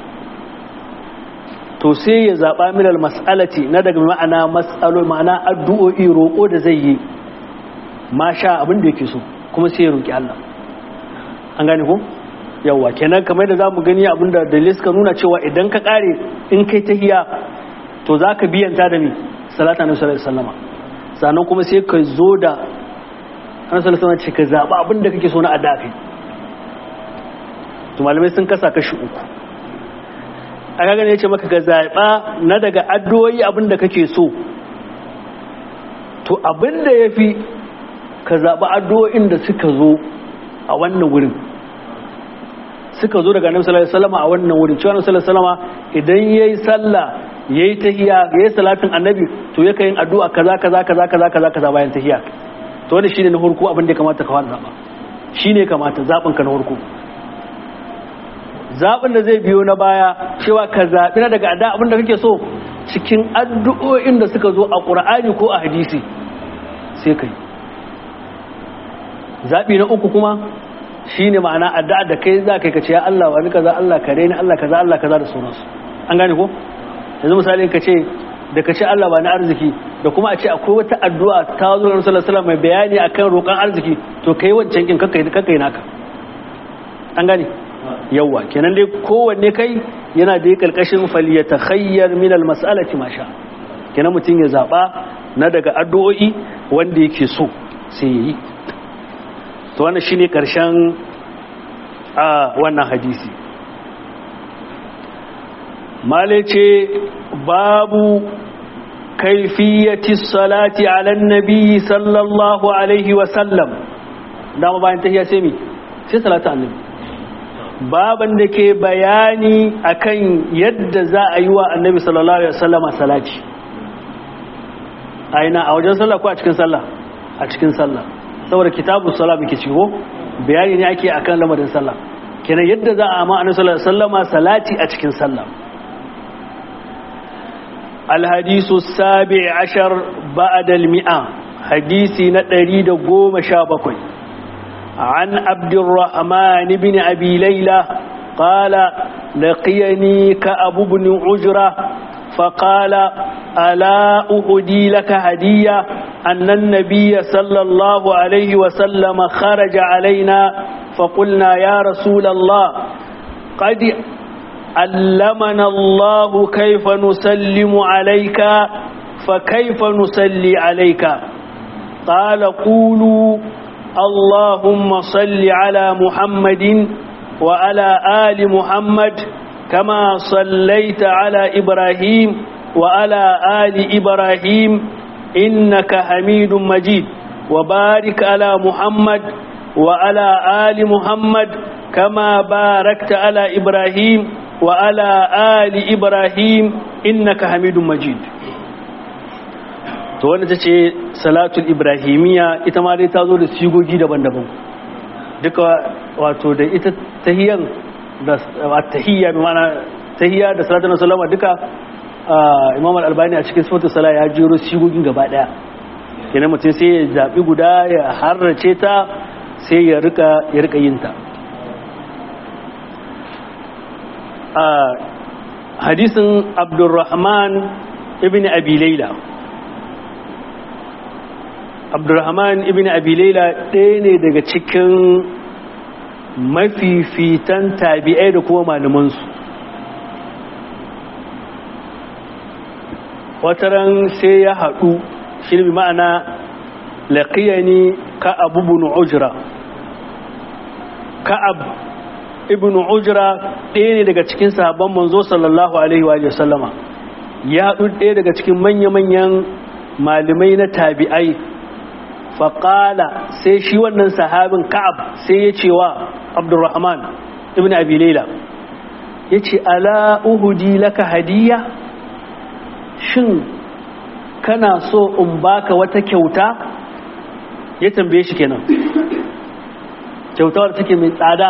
to sai ya zaba min almas'alati na daga ma'ana mas'alo ma'ana addu'o'i roko da zai yi ma sha abin da yake so kuma sai ya roki Allah an gane ko yawa kenan kamar da zamu gani abinda dalilai suka nuna cewa idan ka kare in kai tahiya to zaka biyanta da ni salata na sallallahu alaihi wasallama sannan kuma sai ka zo da an sallallahu alaihi ce ka zaba abinda kake so na adda kai to malamai sun kasa kashi uku a kaga ne yace maka ka zaba na daga addu'o'i abinda kake so to abinda yafi ka zaba addu'o'in da suka zo a wannan wurin suka zo daga annabi sallallahu alaihi wasallam a wannan wurin cewa annabi sallallahu alaihi wasallam idan yayi sallah yayi tahiyya yayi salatin annabi to yake yin addu'a kaza kaza kaza kaza kaza kaza bayan tahiyya to wannan shine na hurku abin da ya kamata ka fara zaba shine kamata zabin ka na hurku zabin da zai biyo na baya cewa ka zabi na daga adda abin da kake so cikin addu'o'in da suka zo a Qur'ani ko a hadisi sai kai zabi na uku kuma shi ne ma'ana addu'a da kai za ka yi ka ce ya Allah wani kaza Allah kare ni Allah kaza Allah kaza da sauransu an gane ko yanzu misali ka ce da ka ce Allah ba na arziki da kuma a ce akwai wata addu'a ta zo da Rasulullah sallallahu mai bayani akan roƙon arziki to kai wancan kin kakkai kakkai naka an gane yawa kenan dai kowanne kai yana da karkashin falyatakhayyar min almas'alati ma sha kenan mutum ya zaba na daga addu'o'i wanda yake so sai yi to wannan shine karshen a wannan hadisi male ce babu kaifiyati salati ala nabi sallallahu alaihi wa sallam dama bayan tahiyya sai mi sai salatu annabi baban da ke bayani akan yadda za a yi wa annabi sallallahu alaihi wasallama salati aina a wajen sallah ko a cikin sallah a cikin sallah saboda kitabu sala muke ciwo bayani ne ake akan lamarin sallah kenan yadda za a ma annabi sallallahu alaihi wasallama salati a cikin sallah الحديث السابع عشر بعد المئة حديثي نتريد قوم شابكوي عن عبد الرحمن بن أبي ليلى قال لقيني كأب بن عجرة فقال ألا أهدي لك هدية أن النبي صلى الله عليه وسلم خرج علينا فقلنا يا رسول الله قد علمنا الله كيف نسلم عليك فكيف نسلي عليك قال قولوا اللهم صل على محمد وعلى آل محمد كما صليت على إبراهيم وعلى آل إبراهيم إنك حميد مجيد وبارك على محمد وعلى آل محمد كما باركت على إبراهيم وعلى آل إبراهيم إنك حميد مجيد to wanda ta ce salatul ibrahimiya ita ma dai ta zo da sigogi daban-daban duka wato da ita tahiyan da tahiyya bi mana tahiyya da salatul sallama duka imam al-albani a cikin sifatu sala ya jero sigogin gaba daya kenan mutum sai ya zabi guda ya harrace ta sai ya rika ya rika yin ta a hadisin abdurrahman ibn abi laila abdurrahman ibn abi laila ɗaya ne daga cikin mafifitan tabi'ai da kuma malamansu wataran sai ya haɗu shi ne ma'ana laƙiyani ka abubun ujra ka'ab ibn ujra ɗaya ne daga cikin sahabban manzo sallallahu alaihi wa sallama ya haɗu ɗaya daga cikin manya-manyan malamai na tabi'ai faƙala sai shi wannan sahabin ka'ab sai ya ce wa abdurrahman ibn abi laila ya ce ala uhudi laka hadiya shin kana so in baka wata kyauta ya tambaye shi kenan kyautawar take mai tsada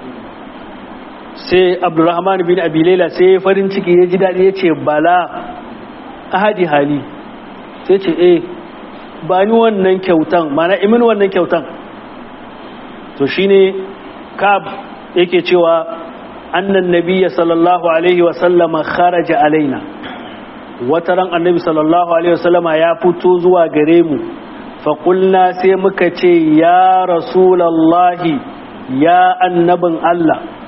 sai abdurrahman bin abi laila sai farin ciki ya ji daɗi ya ce bala ahadi hali sai ce eh ba ni wannan kyautan mana imin wannan kyautan to shine kab yake cewa annan nabiyya sallallahu alaihi wasallama kharaja alaina wataran annabi sallallahu alaihi wasallama ya fito zuwa gare mu faƙulna sai muka ce ya rasulallahi ya annabin Allah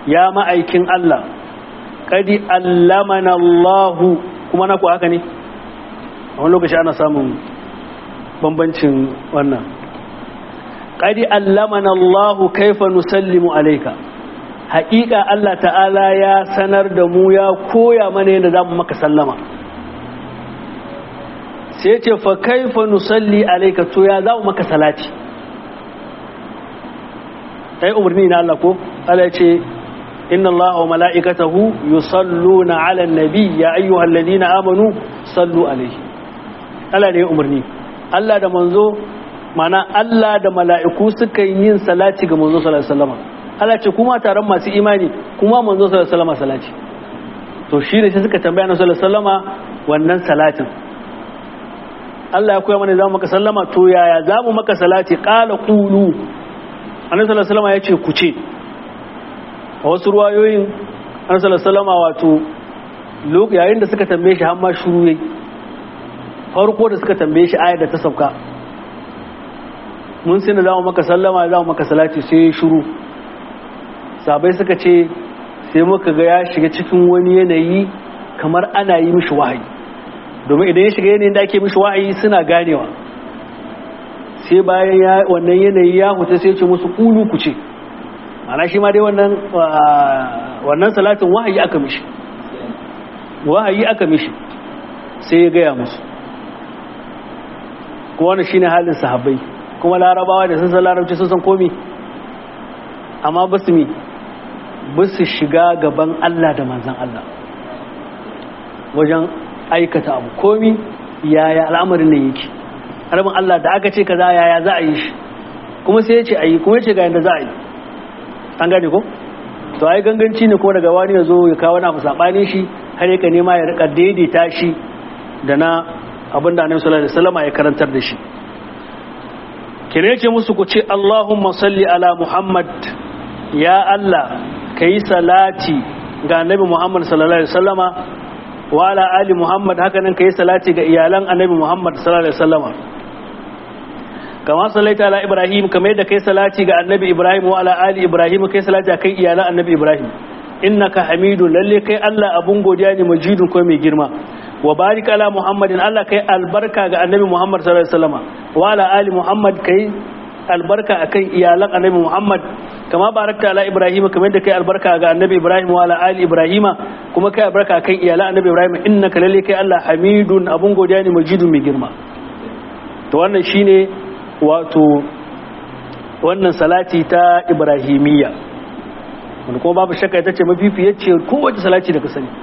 ya ma'aikin Allah kadi allamana Allahu kuma na ku haka ne a wani lokaci ana samun bambancin wannan kadi allamana Allahu kaifa nusallimu alayka haƙiƙa Allah ta'ala ya sanar da mu ya koya mana yadda za mu maka sallama sai ce fa kaifa nusalli alayka to ya za mu maka salati ai umarni na Allah ko Allah ya ce inna Allah wa mala'ikatahu yusalluna 'alan nabi ya ayyuhalladhina amanu sallu alayhi Allah ne umarni Allah da manzo mana Allah da mala'iku suka yin salati ga manzo sallallahu alaihi wasallam Allah ce kuma taron masu imani kuma manzo sallallahu alaihi wasallam salati to shi ne sai suka tambaya na sallallahu alaihi wasallama wannan salatin Allah ya koya mana za mu maka sallama to yaya za mu maka salati qala qulu annabi sallallahu alaihi wasallama yace ku ce a wasu ruwayoyin annabi sallallahu alaihi wasallama wato yayin da suka tambaye shi har ma shuru yayi farko da suka tambaye shi ayar da ta sauka mun sai da za mu maka sallama za mu maka salati sai shuru sabai suka ce sai muka ga ya shiga cikin wani yanayi kamar ana yi mishi wahayi domin idan ya shiga yanayin da ake mishi wahayi suna ganewa sai bayan wannan yanayi ya huta sai ce musu kulu ku ce ana shi ma dai wannan wannan salatin wahayi aka mishi wahayi aka mishi sai ya gaya musu kuma wannan shine halin sahabbai kuma larabawa da sun san larabci sun san komi amma ba su mi ba su shiga gaban Allah da manzan Allah wajen aikata abu komi yaya al'amarin nan yake harbin Allah da aka ce kaza yaya za a yi shi kuma sai ya ce a yi kuma ya ce ga yadda za a yi an gane ko to ai ganganci ne kuma daga wani ya zo ya kawo na saɓanin shi har yaka nema ya rika daidaita shi da na abin da annabi sallallahu alaihi wasallam ya karantar da shi kire ce musu ku ce Allahumma salli ala Muhammad ya Allah kai salati ga annabi Muhammad sallallahu alaihi wasallama wa ala ali Muhammad haka nan kai salati ga iyalan annabi Muhammad sallallahu alaihi wasallama kama sallaita ala Ibrahim kamar yadda kai salati ga annabi Ibrahim wa ala ali Ibrahim kai salati kai iyalan annabi Ibrahim innaka hamidu lalle kai Allah abun godiya ne majidun ko mai girma wa barik ala muhammadin Allah kai albarka ga annabi muhammad sallallahu alaihi wasallam wa ala ali muhammad kai albarka akan iyalan annabi muhammad kama barakta ala ibrahim kamar yadda kai albarka ga annabi ibrahim wa ala ali ibrahima kuma kai albarka akan iyalan annabi ibrahim innaka lalle kai Allah hamidun abun godiya ne majidun mai girma to wannan shine wato wannan salati ta ibrahimiyya wanda kuma babu shakka ita ce mafifiyar kowace salati da ka sani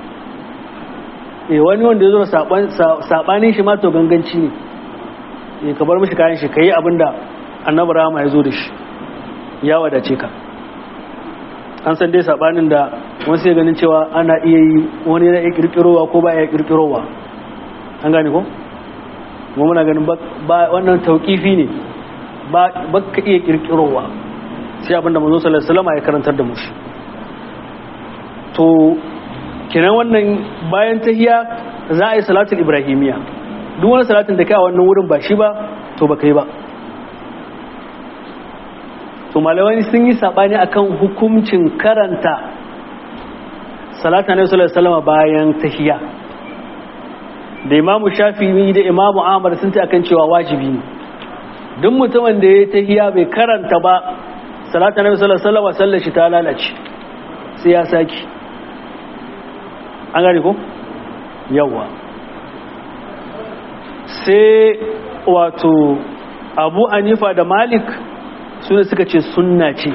eh wani wanda ya zo sabanin shi ma to ganganci ne eh ka bar mishi kayan shi kai abinda annabi rama ya zo da shi ya wadace ka an san dai sabanin da wani sai ganin cewa ana iya yi wani yana iya kirkirowa ko ba ya kirkirowa an gane ko mu muna ganin ba wannan tauqifi ne ba ba ka iya kirkirowa sai abinda manzo sallallahu alaihi wasallam ya karantar da mu shi to kenan wannan bayan tahiya za a yi salatul ibrahimiya duk wani salatin da kai a wannan wurin ba shi ba to ba kai ba to malamai sun yi sabani akan hukuncin karanta salatu annabi sallallahu alaihi wasallam bayan tahiya da imamu shafi'i da imamu ahmad sun ta akan cewa wajibi ne duk mutumin da ya tahiya bai karanta ba salatu annabi sallallahu alaihi wasallam sallar shi ta lalace sai ya saki an gane ko yawa sai wato abu anifa da malik suna suka ce sunna ce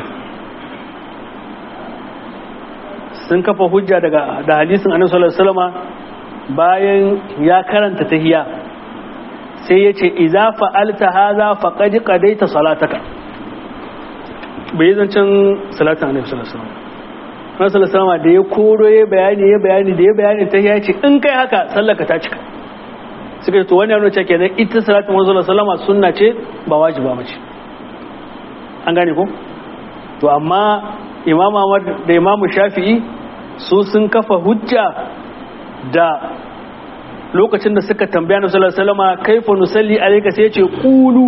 sun kafa hujja daga da hadisin annabi sallallahu alaihi wasallam bayan ya karanta tahiyya sai ya ce idza fa'alta hadha faqad qadaita salataka bai zancen salatin annabi sallallahu alaihi wasallam Rasul Salama da ya koro ya bayani ya bayani da ya bayani ta ya ce in kai haka sallaka ta cika suka ce to wani yana cewa kenan ita salatin Rasul Salama sunna ce ba wajiba mace an gane ko to amma Imam Ahmad da Imam Shafi'i su sun kafa hujja da lokacin da suka tambaya na sallallahu alaihi wasallam kaifa nusalli alayka sai ya ce qulu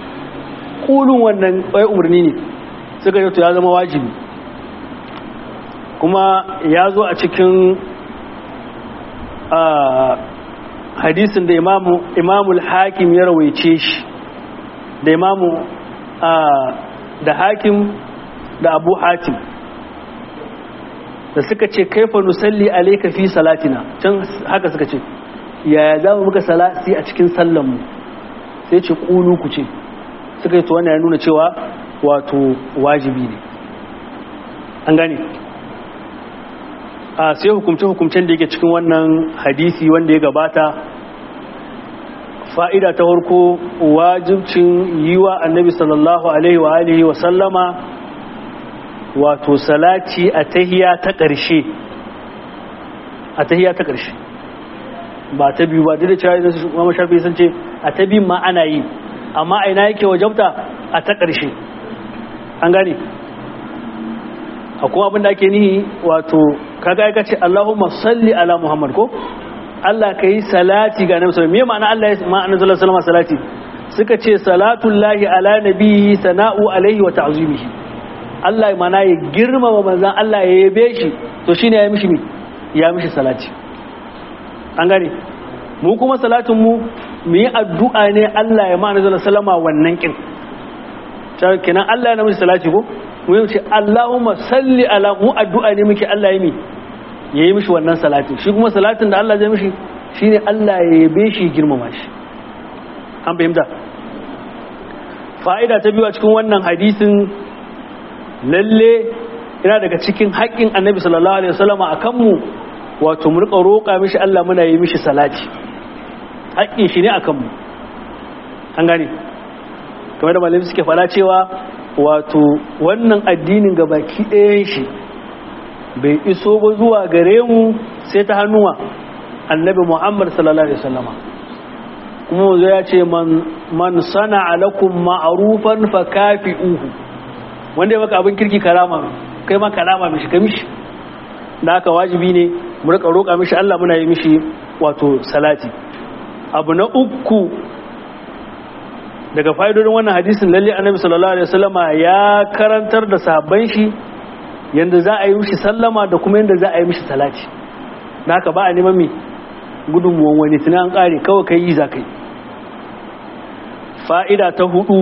qulun wannan bai umarni ne suka ce to ya zama wajibi kuma ya zo a cikin hadisin da imamu imamul hakim ya rawaice shi da imamu da hakim da abu hatim da suka ce kaifa nusalli alayka fi salatina can haka suka ce yaya za mu muka salati a cikin sallanmu sai ce kulu ku ce suka yi to wannan ya nuna cewa wato wajibi ne an gane a sai hukumce-hukumcen da yake cikin wannan hadisi wanda ya gabata fa'ida ta farko wajibcin yi wa annabi sallallahu alaihi wa alihi wa sallama wato salati a tahiya ta ƙarshe a tahiya ta ƙarshe ba ta biyu ba duk da cewa idan su mama shafi sun ce a ta biyun ma ana yi amma a ina yake wajabta a ta ƙarshe an gane a kuma abin da ake nihi wato kaga ya ce Allahumma salli ala Muhammad ko Allah ka yi salati ga Annabi sallallahu alaihi wasallam me ma'ana Allah ya ma'ana sallallahu alaihi wasallam salati suka ce salatullahi ala nabiyhi sana'u alaihi wa ta'zimihi Allah mana ya girmama manzan Allah ya yabe shi to shine ya mishi ya mishi salati an gane mu kuma salatin mu mu yi addu'a ne Allah ya ma'ana sallallahu alaihi wasallam wannan kin kenan Allah ya na mishi salati ko mu yi ce Allahumma salli ala mu addu'a ne muke Allah ya mi ya yi mishi wannan salatin shi kuma salatin da Allah zai mishi shine Allah ya yabe shi girmama shi an fahimta fa'ida ta biyu a cikin wannan hadisin lalle yana daga cikin haƙƙin annabi sallallahu alaihi wasallama a kanmu wato mu rika roƙa mishi Allah muna yi mishi salati haƙƙin shi ne a kanmu an gane kamar da malami suke fara cewa wato wannan addinin ga baki ɗayan shi bai iso ba zuwa gare mu sai ta hannuwa annabi muhammad sallallahu alaihi wasallama kuma wanzu ya ce man sana alakum ma'arufan fa kafi'uhu wanda ya maka abin kirki karama kai ma karama mishi ka mishi da haka wajibi ne mu rika roƙa mishi Allah muna yi mishi wato salati abu na uku daga fa'idodin wannan hadisin lalle annabi sallallahu alaihi wasallama ya karantar da sahabban shi yanda za a yi mishi sallama da kuma yanda za a yi mishi salati da haka ba a neman mi gudunmuwan wani tunan kare kawai kai yi za kai fa'ida ta hudu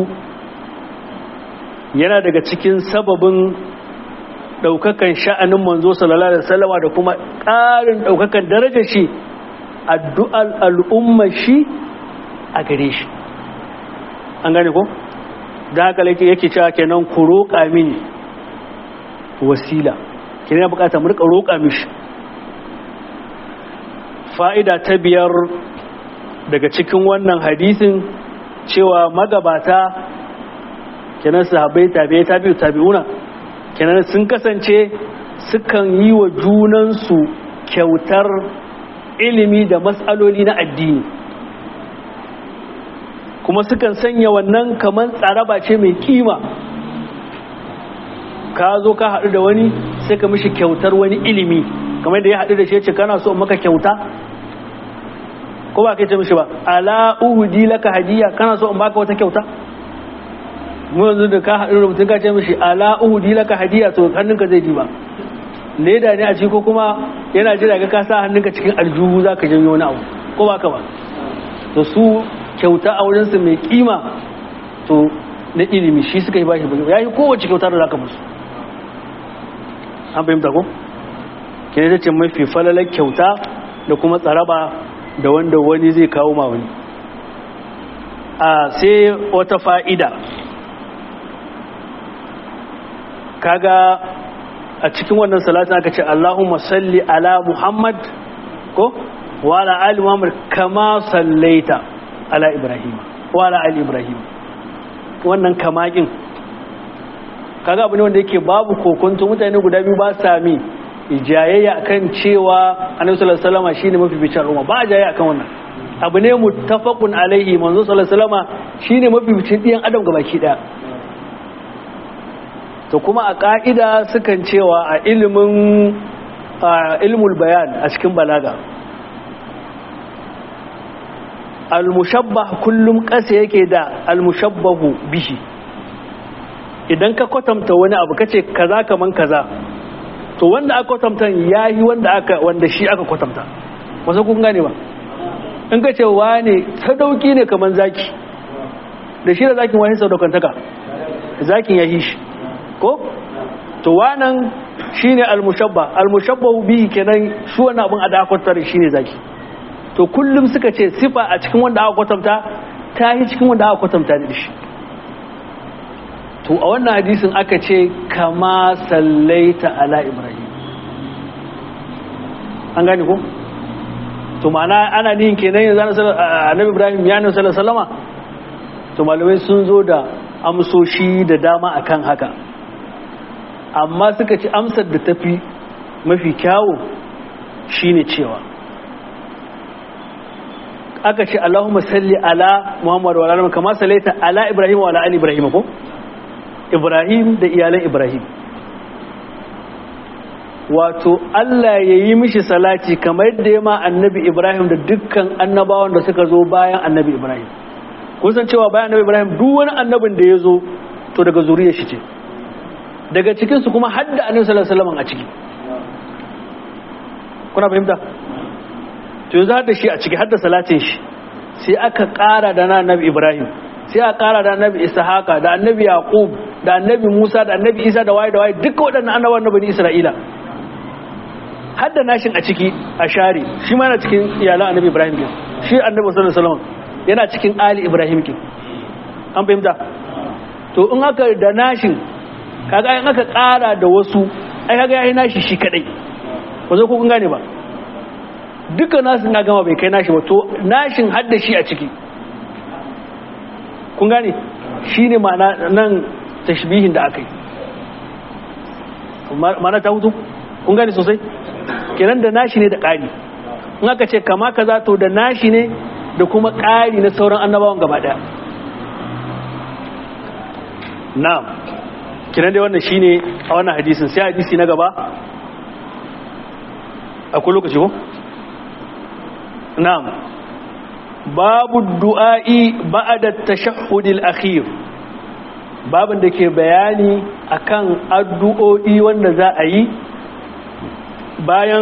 yana daga cikin sababin daukakan sha'anin manzo sallallahu alaihi wasallama da kuma ƙarin daukakan darajar shi addu'al al'umma shi a gare shi an gane ko da haka yake cewa kenan ku roƙa mini wasila kenan ya bukata mu rika roƙa mishi fa'ida ta biyar daga cikin wannan hadisin cewa magabata kenan sahabbai tabi'ai tabi'u tabi'una kenan sun kasance sukan yi wa junansu kyautar ilimi da matsaloli na addini kuma sukan sanya wannan kamar tsaraba ce mai kima ka zo ka haɗu da wani sai ka mishi kyautar wani ilimi kamar da ya haɗu da shi ce kana so maka kyauta ko ba kai ce mishi ba ala uhudi laka hadiya kana so in baka wata kyauta mu yanzu da ka haɗu da mutum ka ce mishi ala uhudi laka hadiya to hannunka zai ji ba leda ne a ciki ko kuma yana jira ga ka sa hannunka cikin aljuhu za ka janyo wani abu ko ba ka ba to su kyauta a wurinsu mai kima to na ilimi shi suka yi bashi ba ya yi kowace kyauta da za ka musu an fahimta ko ke ne ce mafi falalar kyauta da kuma tsaraba da wanda wani zai kawo ma wani a sai wata fa'ida kaga a cikin wannan salatin aka ce Allahumma salli ala Muhammad ko wa ala ali Muhammad kama sallaita ala Ibrahim wa ala ali Ibrahim wannan kamakin kaga abu ne wanda yake babu kokonto mutane guda biyu ba sa mi ijayayya akan cewa Annabi sallallahu alaihi wasallam shine mafificin umma ba jayayya akan wannan abu ne muttafaqun alaihi manzo sallallahu alaihi wasallam shine mafificin diyan adam gabaki daya to kuma a ƙa'ida sukan cewa a ilimin ilmul bayan a cikin balaga almushabbah kullum ƙasa yake da almushabbahu bihi idan ka kwatanta wani abu kace kaza kaman kaza to wanda aka kwatanta yayi wanda aka wanda shi aka kwatanta wasu kun gane ba in ka ce wane sadauki ne kaman zaki da shi da zakin wani sadaukantaka zakin ya shi ko to wannan shine almushabba almushabbahu bihi kenan shi wannan abin a da aka shine zaki to kullum suka ce sifa a cikin wanda aka kwatanta ta yi cikin wanda aka kwatanta da shi to a wannan hadisin aka ce kama sallaita ala ibrahim an gane ko to ma'ana ana nihin kenan yanzu annabi ibrahim ya nan sallallahu sallama to malamai sun zo da amsoshi da dama akan haka amma suka ci amsar da tafi mafi kyawu shine cewa aka ce Allahumma salli ala Muhammad wa ala kama sallaita ala Ibrahim wa ala ali Ibrahim ko Ibrahim da iyalan Ibrahim wato Allah ya yi mishi salati kamar yadda ya ma annabi Ibrahim da dukkan annabawan da suka zo bayan annabi Ibrahim kun san cewa bayan annabi Ibrahim duk wani annabin da ya zo to daga zuriyar shi ce daga cikinsu kuma hadda annabi sallallahu alaihi wasallam a ciki kuna fahimta to yanzu da shi a ciki hadda salatin shi sai aka ƙara da na annabi ibrahim sai aka ƙara da annabi ishaqa da annabi yaqub da annabi musa da annabi isa da waye da waye duka waɗannan annabawan na bani isra'ila hadda nashin a ciki a share shi ma yana cikin iyalan annabi ibrahim ke shi annabi sallallahu alaihi wasallam yana cikin ali ibrahim ke an fahimta to in aka da nashin kaga in aka ƙara da wasu ai kaga yayi nashi shi kadai ba zo ko kun gane ba duka nasu na gama bai kai nashi ba to nashin hadda shi a ciki kun gane shi ne ma'ana nan tashbihin da aka yi ma'ana ta hutu kun gane sosai kenan da nashi ne da ƙari in aka ce kama kaza to da nashi ne da kuma ƙari na sauran annabawan gaba ɗaya na'am kenan dai wannan shine a wannan hadisin sai hadisi na gaba akwai lokaci ko نعم باب الدعاء بعد التشهد الأخير babin da ke bayani akan addu'o'i wanda za a yi bayan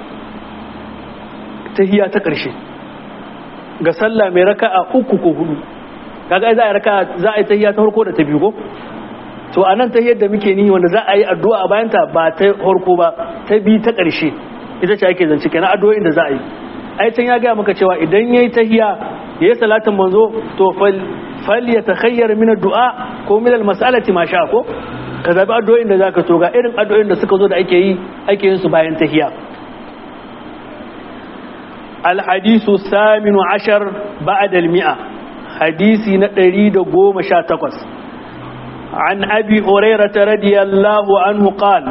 tahiya ta ƙarshe ga sallah mai raka a uku ko hudu kaga za a yi raka za a yi tahiya ta harko da ta biyu ko to a nan tahiyar da muke nihi wanda za a yi addu'a a bayanta ba ta harko ba ta biyu ta ƙarshe ita ce ake zance kenan addu'o'in da za a yi aitan ya gaya maka cewa idan yayi tahiya yayi salatin manzo to fal fal yatakhayyar min ad-du'a ko min al-mas'alati ma sha ko ka zabi addu'o'in da zaka so ga irin addu'o'in da suka zo da ake yi ake yin su bayan tahiya al-hadithu thaminu ashar ba'da al-mi'a hadisi na 118 عن أبي هريرة رضي الله عنه قال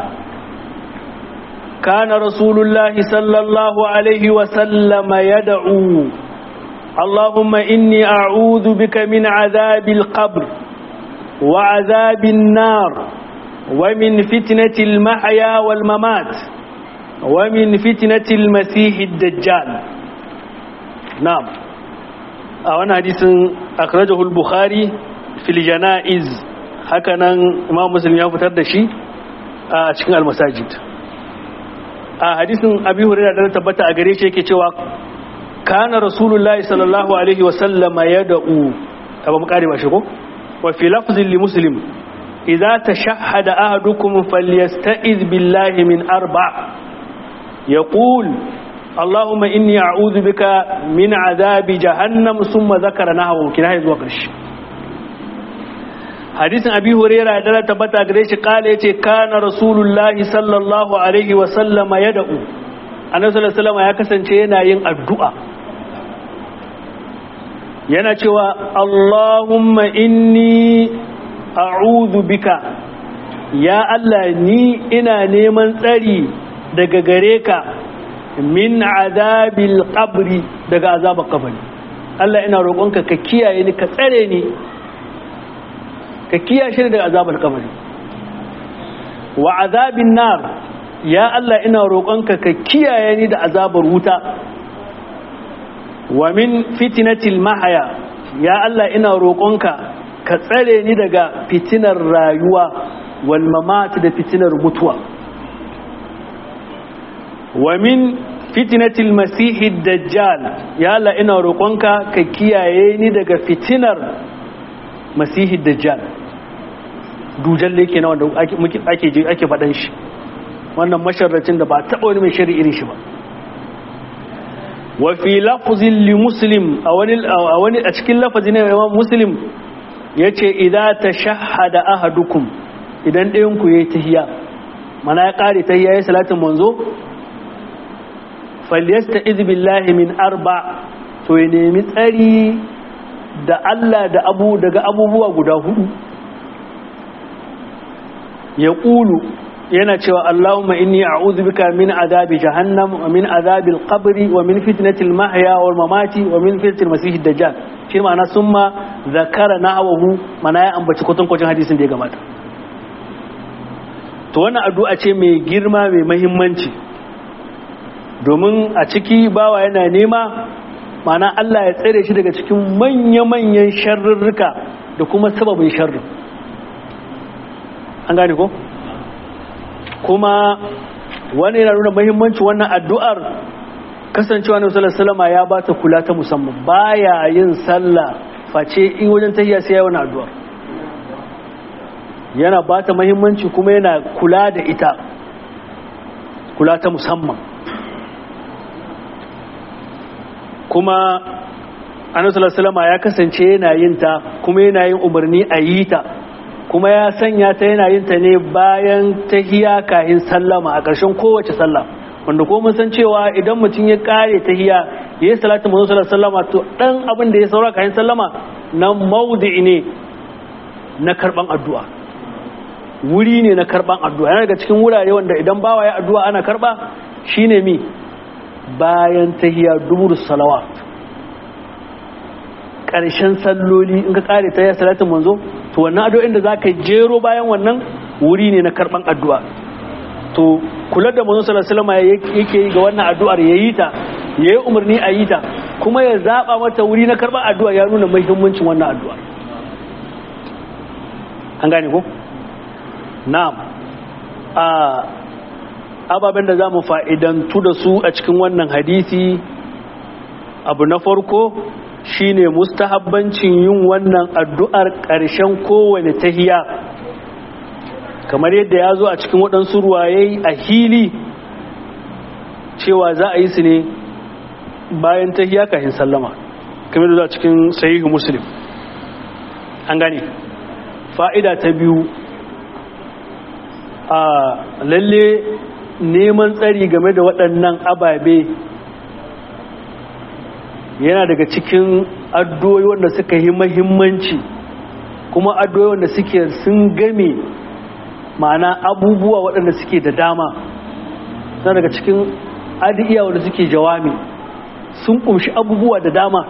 كان رسول الله صلى الله عليه وسلم يدعو اللهم إني أعوذ بك من عذاب القبر وعذاب النار ومن فتنة المحيا والممات ومن فتنة المسيح الدجال نعم أولا حديث أخرجه البخاري في الجنائز هكذا إمام مسلم يفتر دشي أشكال المساجد a hadisin abi hurairah da tabbata a gare shi yake cewa kana rasulullahi sallallahu alaihi wasallam yad'u aba mu kare ba shi ko wa fi lafzin li muslim idza tashahhada ahadukum falyasta'iz billahi min arba yaqul اللهم إني أعوذ بك من عذاب جهنم ثم ذكر نحوه كنا zuwa ƙarshe hadisin abi huraira da tabbata gare shi kala yace kana rasulullahi sallallahu alaihi wa sallama yad'u annabi sallallahu alaihi ya kasance yana yin addu'a yana cewa allahumma inni a'udhu bika ya allah ni ina neman tsari daga gare ka min azabil qabri daga azabar kabari allah ina roƙonka ka kiyaye ni ka tsare ni ka kiyashe daga azabar kabari wa azabin nar ya Allah ina roƙonka ka kiyaye ni da azabar wuta wa min fitnatil mahaya ya Allah ina roƙonka ka tsare ni daga fitinar rayuwa wal mamat da fitinar mutuwa wa min fitnatil masihid dajjal ya Allah ina roƙonka ka kiyaye ni daga fitinar masihid dajjal dujal yake na wanda ake je ake faɗan shi wannan masharracin da ba taɓa wani mai shari irin shi ba wa fi lafzin li muslim a wani a wani a cikin lafazin imam muslim yace idza tashahhada ahadukum idan ɗayan ku yayi tahiyya mana ya kare tahiyya yayi salatin manzo falyasta'iz billahi min arba to ya nemi tsari da Allah da abu daga abubuwa guda hudu ya ƙulu yana cewa Allahumma inni a'udhu bika min azabi jahannam wa min azabil qabri wa min fitnatil mahya wal mamati wa min fitnatil masih dajjal shi ma'ana summa zakara nahwahu mana ya ambaci kutun kwacin hadisin da ya gabata to wannan addu'a ce mai girma mai muhimmanci domin a ciki bawa yana nema mana Allah ya tsere shi daga cikin manya-manyan sharrurruka da kuma sababin sharrin an gane ko? kuma wani yana nuna mahimmanci wannan addu'ar kasancewa na musallar salama ya ba ta kula ta musamman baya yin sallah face in wajen tahiya sai ya wani addu'ar yana ba ta mahimmanci kuma yana kula da ita kula ta musamman kuma annabi salama ya kasance yana yin ta kuma yana yin umarni a yi ta kuma ya sanya ta yana yin ta ne bayan tahiya kahin sallama a ƙarshen kowace sallah wanda ko mun san cewa idan mutum ya kare tahiya ya yi salatu manzo sallama to dan abin da ya saura kahin sallama nan maudi ne na karban addu'a wuri ne na karban addu'a yana daga cikin wurare wanda idan bawa ya addu'a ana karba shine mi bayan tahiya dubur salawat ƙarshen salloli in ka kare ta ya salatin manzo to wannan addu'o'in da za ka jero bayan wannan wuri ne na karɓan addu'a to kula da manzo sallallahu alaihi yake yi ga wannan addu'ar yayi ta yayi umarni a yi ta kuma ya zaba mata wuri na karɓan addu'a ya nuna muhimmancin wannan addu'a an gane ko na'am a ababen da za mu fa'idantu da su a cikin wannan hadisi abu na farko shine mustahabbancin yin wannan addu'ar ƙarshen kowane tahiya kamar yadda ya zo a cikin waɗansu ruwaye a hili cewa za a yi su ne bayan tahiya kafin sallama kamar da a cikin sahihu muslim an gane fa'ida ta biyu a lalle neman tsari game da waɗannan ababe yana daga cikin addu'o'i wanda suka yi mahimmanci kuma addu'o'i wanda suke sun game ma'ana abubuwa waɗanda suke da dama na daga cikin adiya wanda suke jawami sun kumshi abubuwa da dama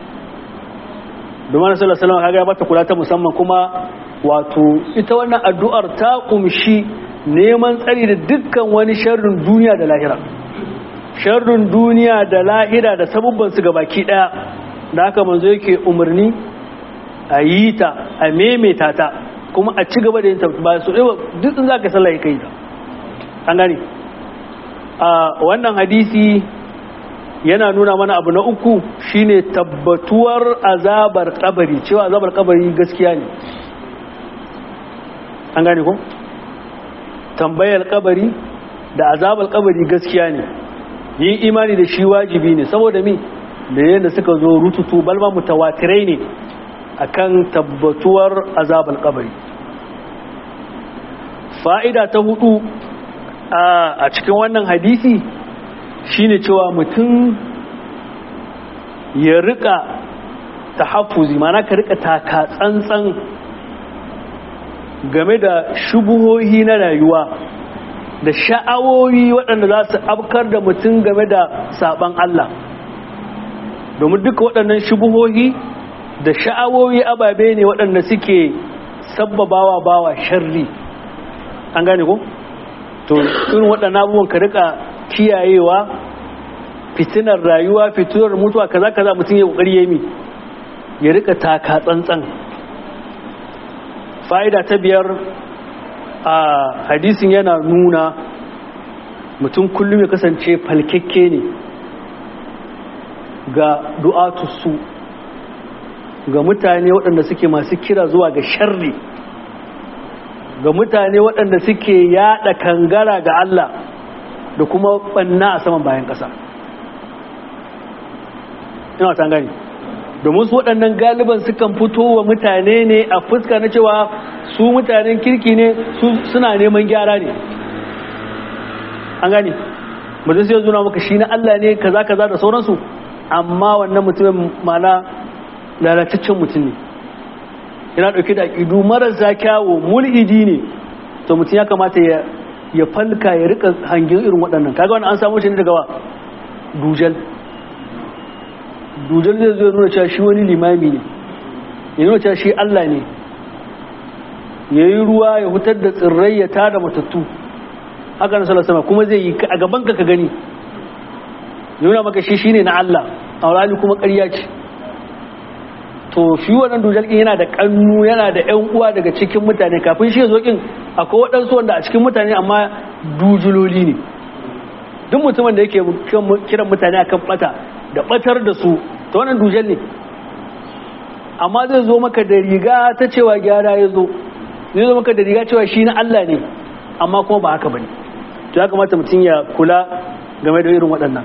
domin sallallahu alaihi wasallam ya bata kula ta musamman kuma wato ita wannan addu'ar ta kumshi neman tsari da dukkan wani sharrin duniya da lahira sharrin duniya da lahira da sabubban su gabaki daya da haka manzo yake umarni a yi ta a memeta ta kuma a ci gaba da yin ta ba su ɗaya duk in za ka sallah ya kai ta an gani a wannan hadisi yana nuna mana abu na uku shine tabbatuwar azabar kabari cewa azabar kabari gaskiya ne an gane ko tambayar kabari da azabar kabari gaskiya ne yin imani da shi wajibi ne saboda mi da yadda suka zo rututu balma mutawatirai ne akan tabbatuwar azabar kabari fa'ida ta hudu a cikin wannan hadisi shine cewa mutum ya rika tahaffuzi mana ka rika taka tsantsan game da shubuhohi na rayuwa da sha'awoyi waɗanda za su afkar da mutum game da saban Allah domin duka waɗannan shubuhohi da sha'awoyi ababe ne waɗanda suke sabbabawa bawa sharri an gane ko? to irin waɗannan abubuwan ka rika kiyayewa fitinar rayuwa fitinar mutuwa kaza kaza mutum ya kokari ya mi ya rika taka tsantsan fa'ida ta biyar a hadisin yana nuna mutum kullum ya kasance falkekke ne ga du'atussu ga mutane waɗanda suke masu kira zuwa ga sharri ga mutane waɗanda suke yaɗa kangara ga Allah da kuma ɓanna a saman bayan ƙasa ina ta gani domin su waɗannan galiban sukan fito wa mutane ne a fuska na cewa su mutanen kirki ne su suna neman gyara ne an gani mutum sai zuna maka shi na Allah ne kaza kaza da sauransu amma wannan mutumin mana lalataccen mutum ne yana ɗauke da aƙidu marasa kyawo mulhidi ne to mutum ya kamata ya ya falka ya rika hangin irin waɗannan kaga wani an samu shi ne daga wa dujal dujal zai zo nuna cewa shi wani limami ne ya nuna cewa shi Allah ne ya yi ruwa ya hutar da tsirrai ya tada matattu haka na sama kuma zai yi a gaban ka ka gani nuna maka shi shine na Allah a wani kuma ƙarya ce to shi wannan dujal ɗin yana da ƙannu yana da ƴan uwa daga cikin mutane kafin shi ya zo ƙin akwai waɗansu wanda a cikin mutane amma dujuloli ne duk mutumin da yake kiran mutane akan bata da batar da su ta wannan dujal ne amma zai zo maka da riga ta cewa gyara ya zo zai zo maka da riga cewa shi na Allah ne amma kuma ba haka bane to ya kamata mutum ya kula game da irin waɗannan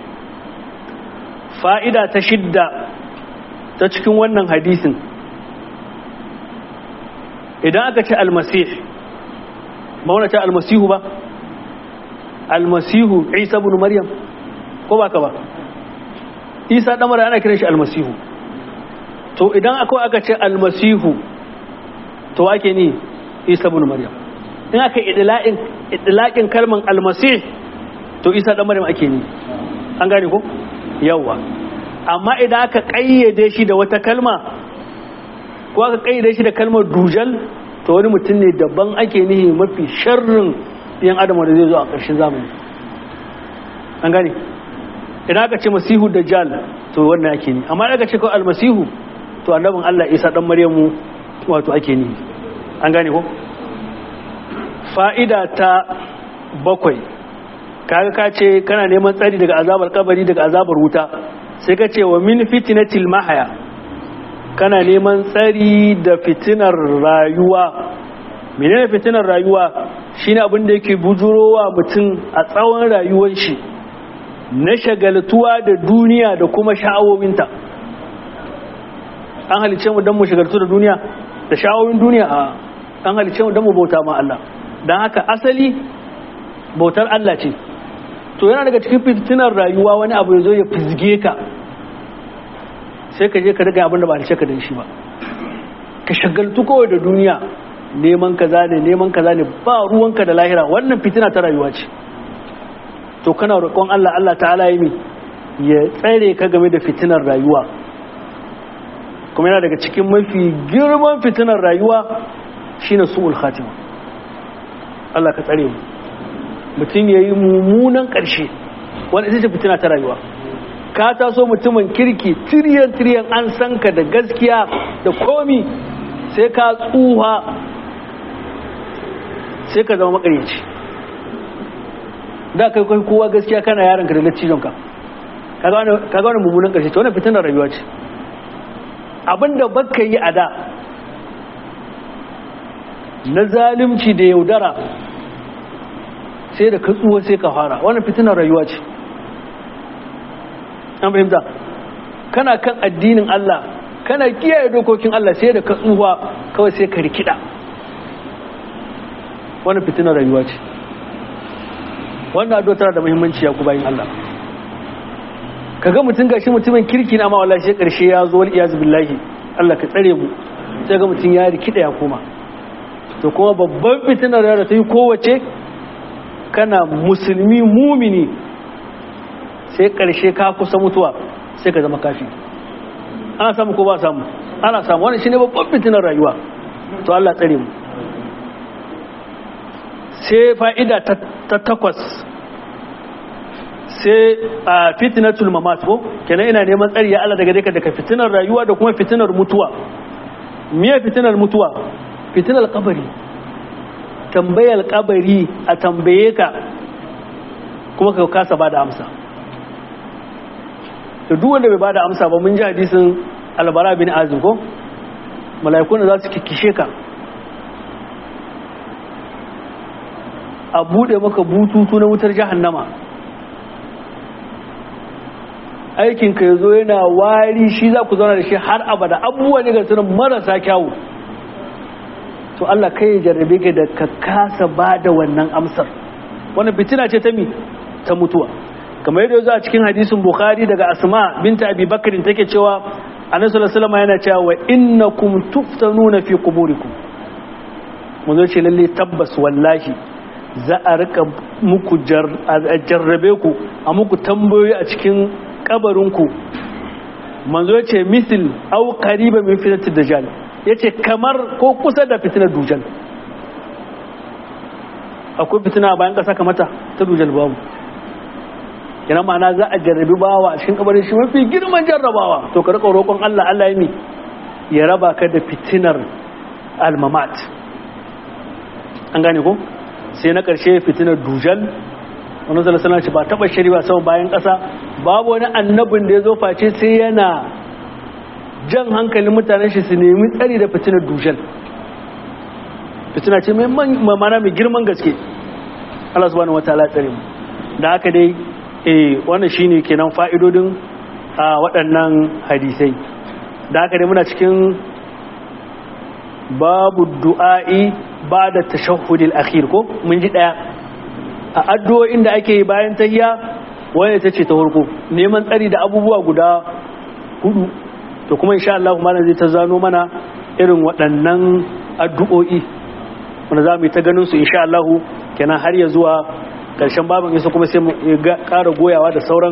fa'ida ta shidda ta cikin wannan hadisin idan aka ce almasih ba wani ce almasihu ba almasihu isa bin maryam ko ba ka ba isa ɗamara ana kiran shi almasihu to idan akwai aka ce almasihu to ake ni isa bin maryam in aka idilaƙin kalman almasih to isa ɗan maryam ake ni an gane ko yawwa amma idan aka ƙayyade shi da wata kalma ko aka ƙayyade shi da kalmar dujal to wani mutum ne daban ake nihi mafi sharrin yan adam wanda zai zo a ƙarshen zamani an gane idan aka ce masihu dajjal to wannan ake ni amma aka ce ko almasihu to annabin Allah Isa dan Maryamu wato ake ni an gane ko fa'ida ta bakwai kaga ka ce kana neman tsari daga azabar kabari daga azabar wuta sai ka ce wa min fitnatil mahaya kana neman tsari da fitinar rayuwa menene fitinar rayuwa shine abin da yake bujurowa mutum a tsawon rayuwar shi na shagaltuwa da duniya da kuma sha'awowinta an halice mu don mu shagaltu da duniya da sha'awowin duniya a an halice mu don mu bauta ma Allah don haka asali bautar Allah ce to yana daga cikin fitinar rayuwa wani abu ya zo ya fizge ka sai ka je ka daga abin da ba halice ka don shi ba ka shagaltu kawai da duniya neman kaza ne neman kaza ne ba ruwanka da lahira wannan fitina ta rayuwa ce to kana roƙon Allah Allah ta'ala yi ya tsare ka game da fitinar rayuwa kuma yana daga cikin mafi girman fitinar rayuwa shine su'ul khatima Allah ka tsare mu mutum ya yi mummunan ƙarshe wanda ita ce fitina ta rayuwa ka taso mutumin kirki tiriyan tiriyan an san ka da gaskiya da komi sai ka tsuha sai ka zama makaryaci da kai kai kowa gaskiya kana yaron ka da lattijon ka kaga wani mummunan karshe ta wani fitinar rayuwa ce abinda baka yi a da na zalimci da yaudara sai da katsuwa sai ka fara wani fitinar rayuwa ce an fahimta kana kan addinin Allah kana kiyaye dokokin Allah sai da katsuwa kawai sai ka rikida wani fitinar rayuwa ce wannan addu'a tana da muhimmanci ya ku bayin Allah kaga mutum gashi mutumin kirki na ma wallahi sai karshe ya zo wal iyaz billahi Allah ka tsare mu sai ga mutum ya rikida ya koma to kuma babban fitinar da ta yi kowace kana musulmi mumini sai karshe ka kusa mutuwa sai ka zama kafi ana samu ko ba samu ana samu wannan shine babban fitinar rayuwa to Allah tsare mu sai fa'ida ta takwas sai a fitinatul mamat ko kenan ina neman tsari ya Allah daga daga daga fitinar rayuwa da kuma fitinar mutuwa miye fitinar mutuwa fitinar kabari tambayar kabari a tambaye ka kuma ka kasa ba da amsa da duk wanda bai ba da amsa ba mun ji hadisin albara bin azim ko mala'ikun za su kikkishe ka a bude maka bututu na wutar jahannama aikin ka yazo yana wari shi za ku zauna da shi har abada abubuwa ne ga sunan marasa kyawu to Allah kai ya jarrabe ka da ka kasa ba da wannan amsar wannan fitina ce ta mi ta mutuwa kamar yadda yazo a cikin hadisin bukhari daga asma binta abi bakr take cewa annabi sallallahu alaihi wasallam yana cewa wa innakum tuftanuna fi quburikum mun zo ce lalle tabbas wallahi za a rika muku jarrabe ku a muku tambayoyi a cikin kabarinku manzo ya ce misil au qariba min fitnatid dajjal yace kamar ko kusa da fitinar dujal akwai fitina bayan kasa kamata ta dujal babu yana ma'ana za a jarrabi bawa a cikin kabarin shi mafi girman jarrabawa to ka rika roƙon Allah Allah ya mi ya raba ka da fitinar almamat an gane ko sai na ƙarshe fitinar dujal wani zalasana ce ba taɓa shiri ba sama bayan ƙasa babu wani annabin da ya zo face sai yana jan hankalin mutanen shi su nemi tsari da fitinar dujal fitina ce mai mana mai girman gaske Allah subhanahu wa ta'ala tsare mu da haka dai eh wannan shine kenan fa'idodin a waɗannan hadisai da haka dai muna cikin babu du'a'i ba da tashahhudil akhir ko mun ji daya a addu'o'in da ake yi bayan tahiyya wanda ta ce ta farko neman tsari da abubuwa guda hudu to kuma insha Allah malam zai ta zano mana irin waɗannan addu'o'i wanda za mu yi ta ganin su insha Allah kenan har ya zuwa ƙarshen babin isa kuma sai mu ƙara goyawa da sauran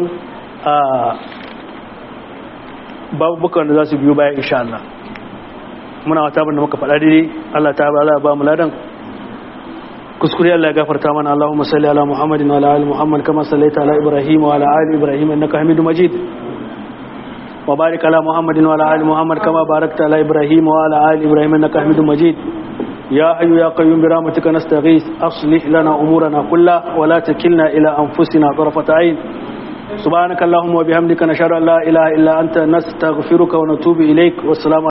babubukan da za su biyo bayan insha Allah muna wata abin da muka faɗa daidai Allah ta ba Allah ba mu ladan kuskure Allah ya gafarta mana Allahumma salli ala Muhammadin wa ala ali Muhammad kama sallaita ala Ibrahim wa ala ali Ibrahim innaka Hamidum Majid wa barik ala Muhammadin wa ala ali Muhammad kama barakta ala Ibrahim wa ala ali Ibrahim innaka Hamidum Majid يا حي يا قيوم برحمتك نستغيث أصلح لنا أمورنا كلها ولا تكلنا إلى أنفسنا طرفة عين سبحانك اللهم وبحمدك نشهد أن لا إله إلا أنت نستغفرك ونتوب إليك والسلام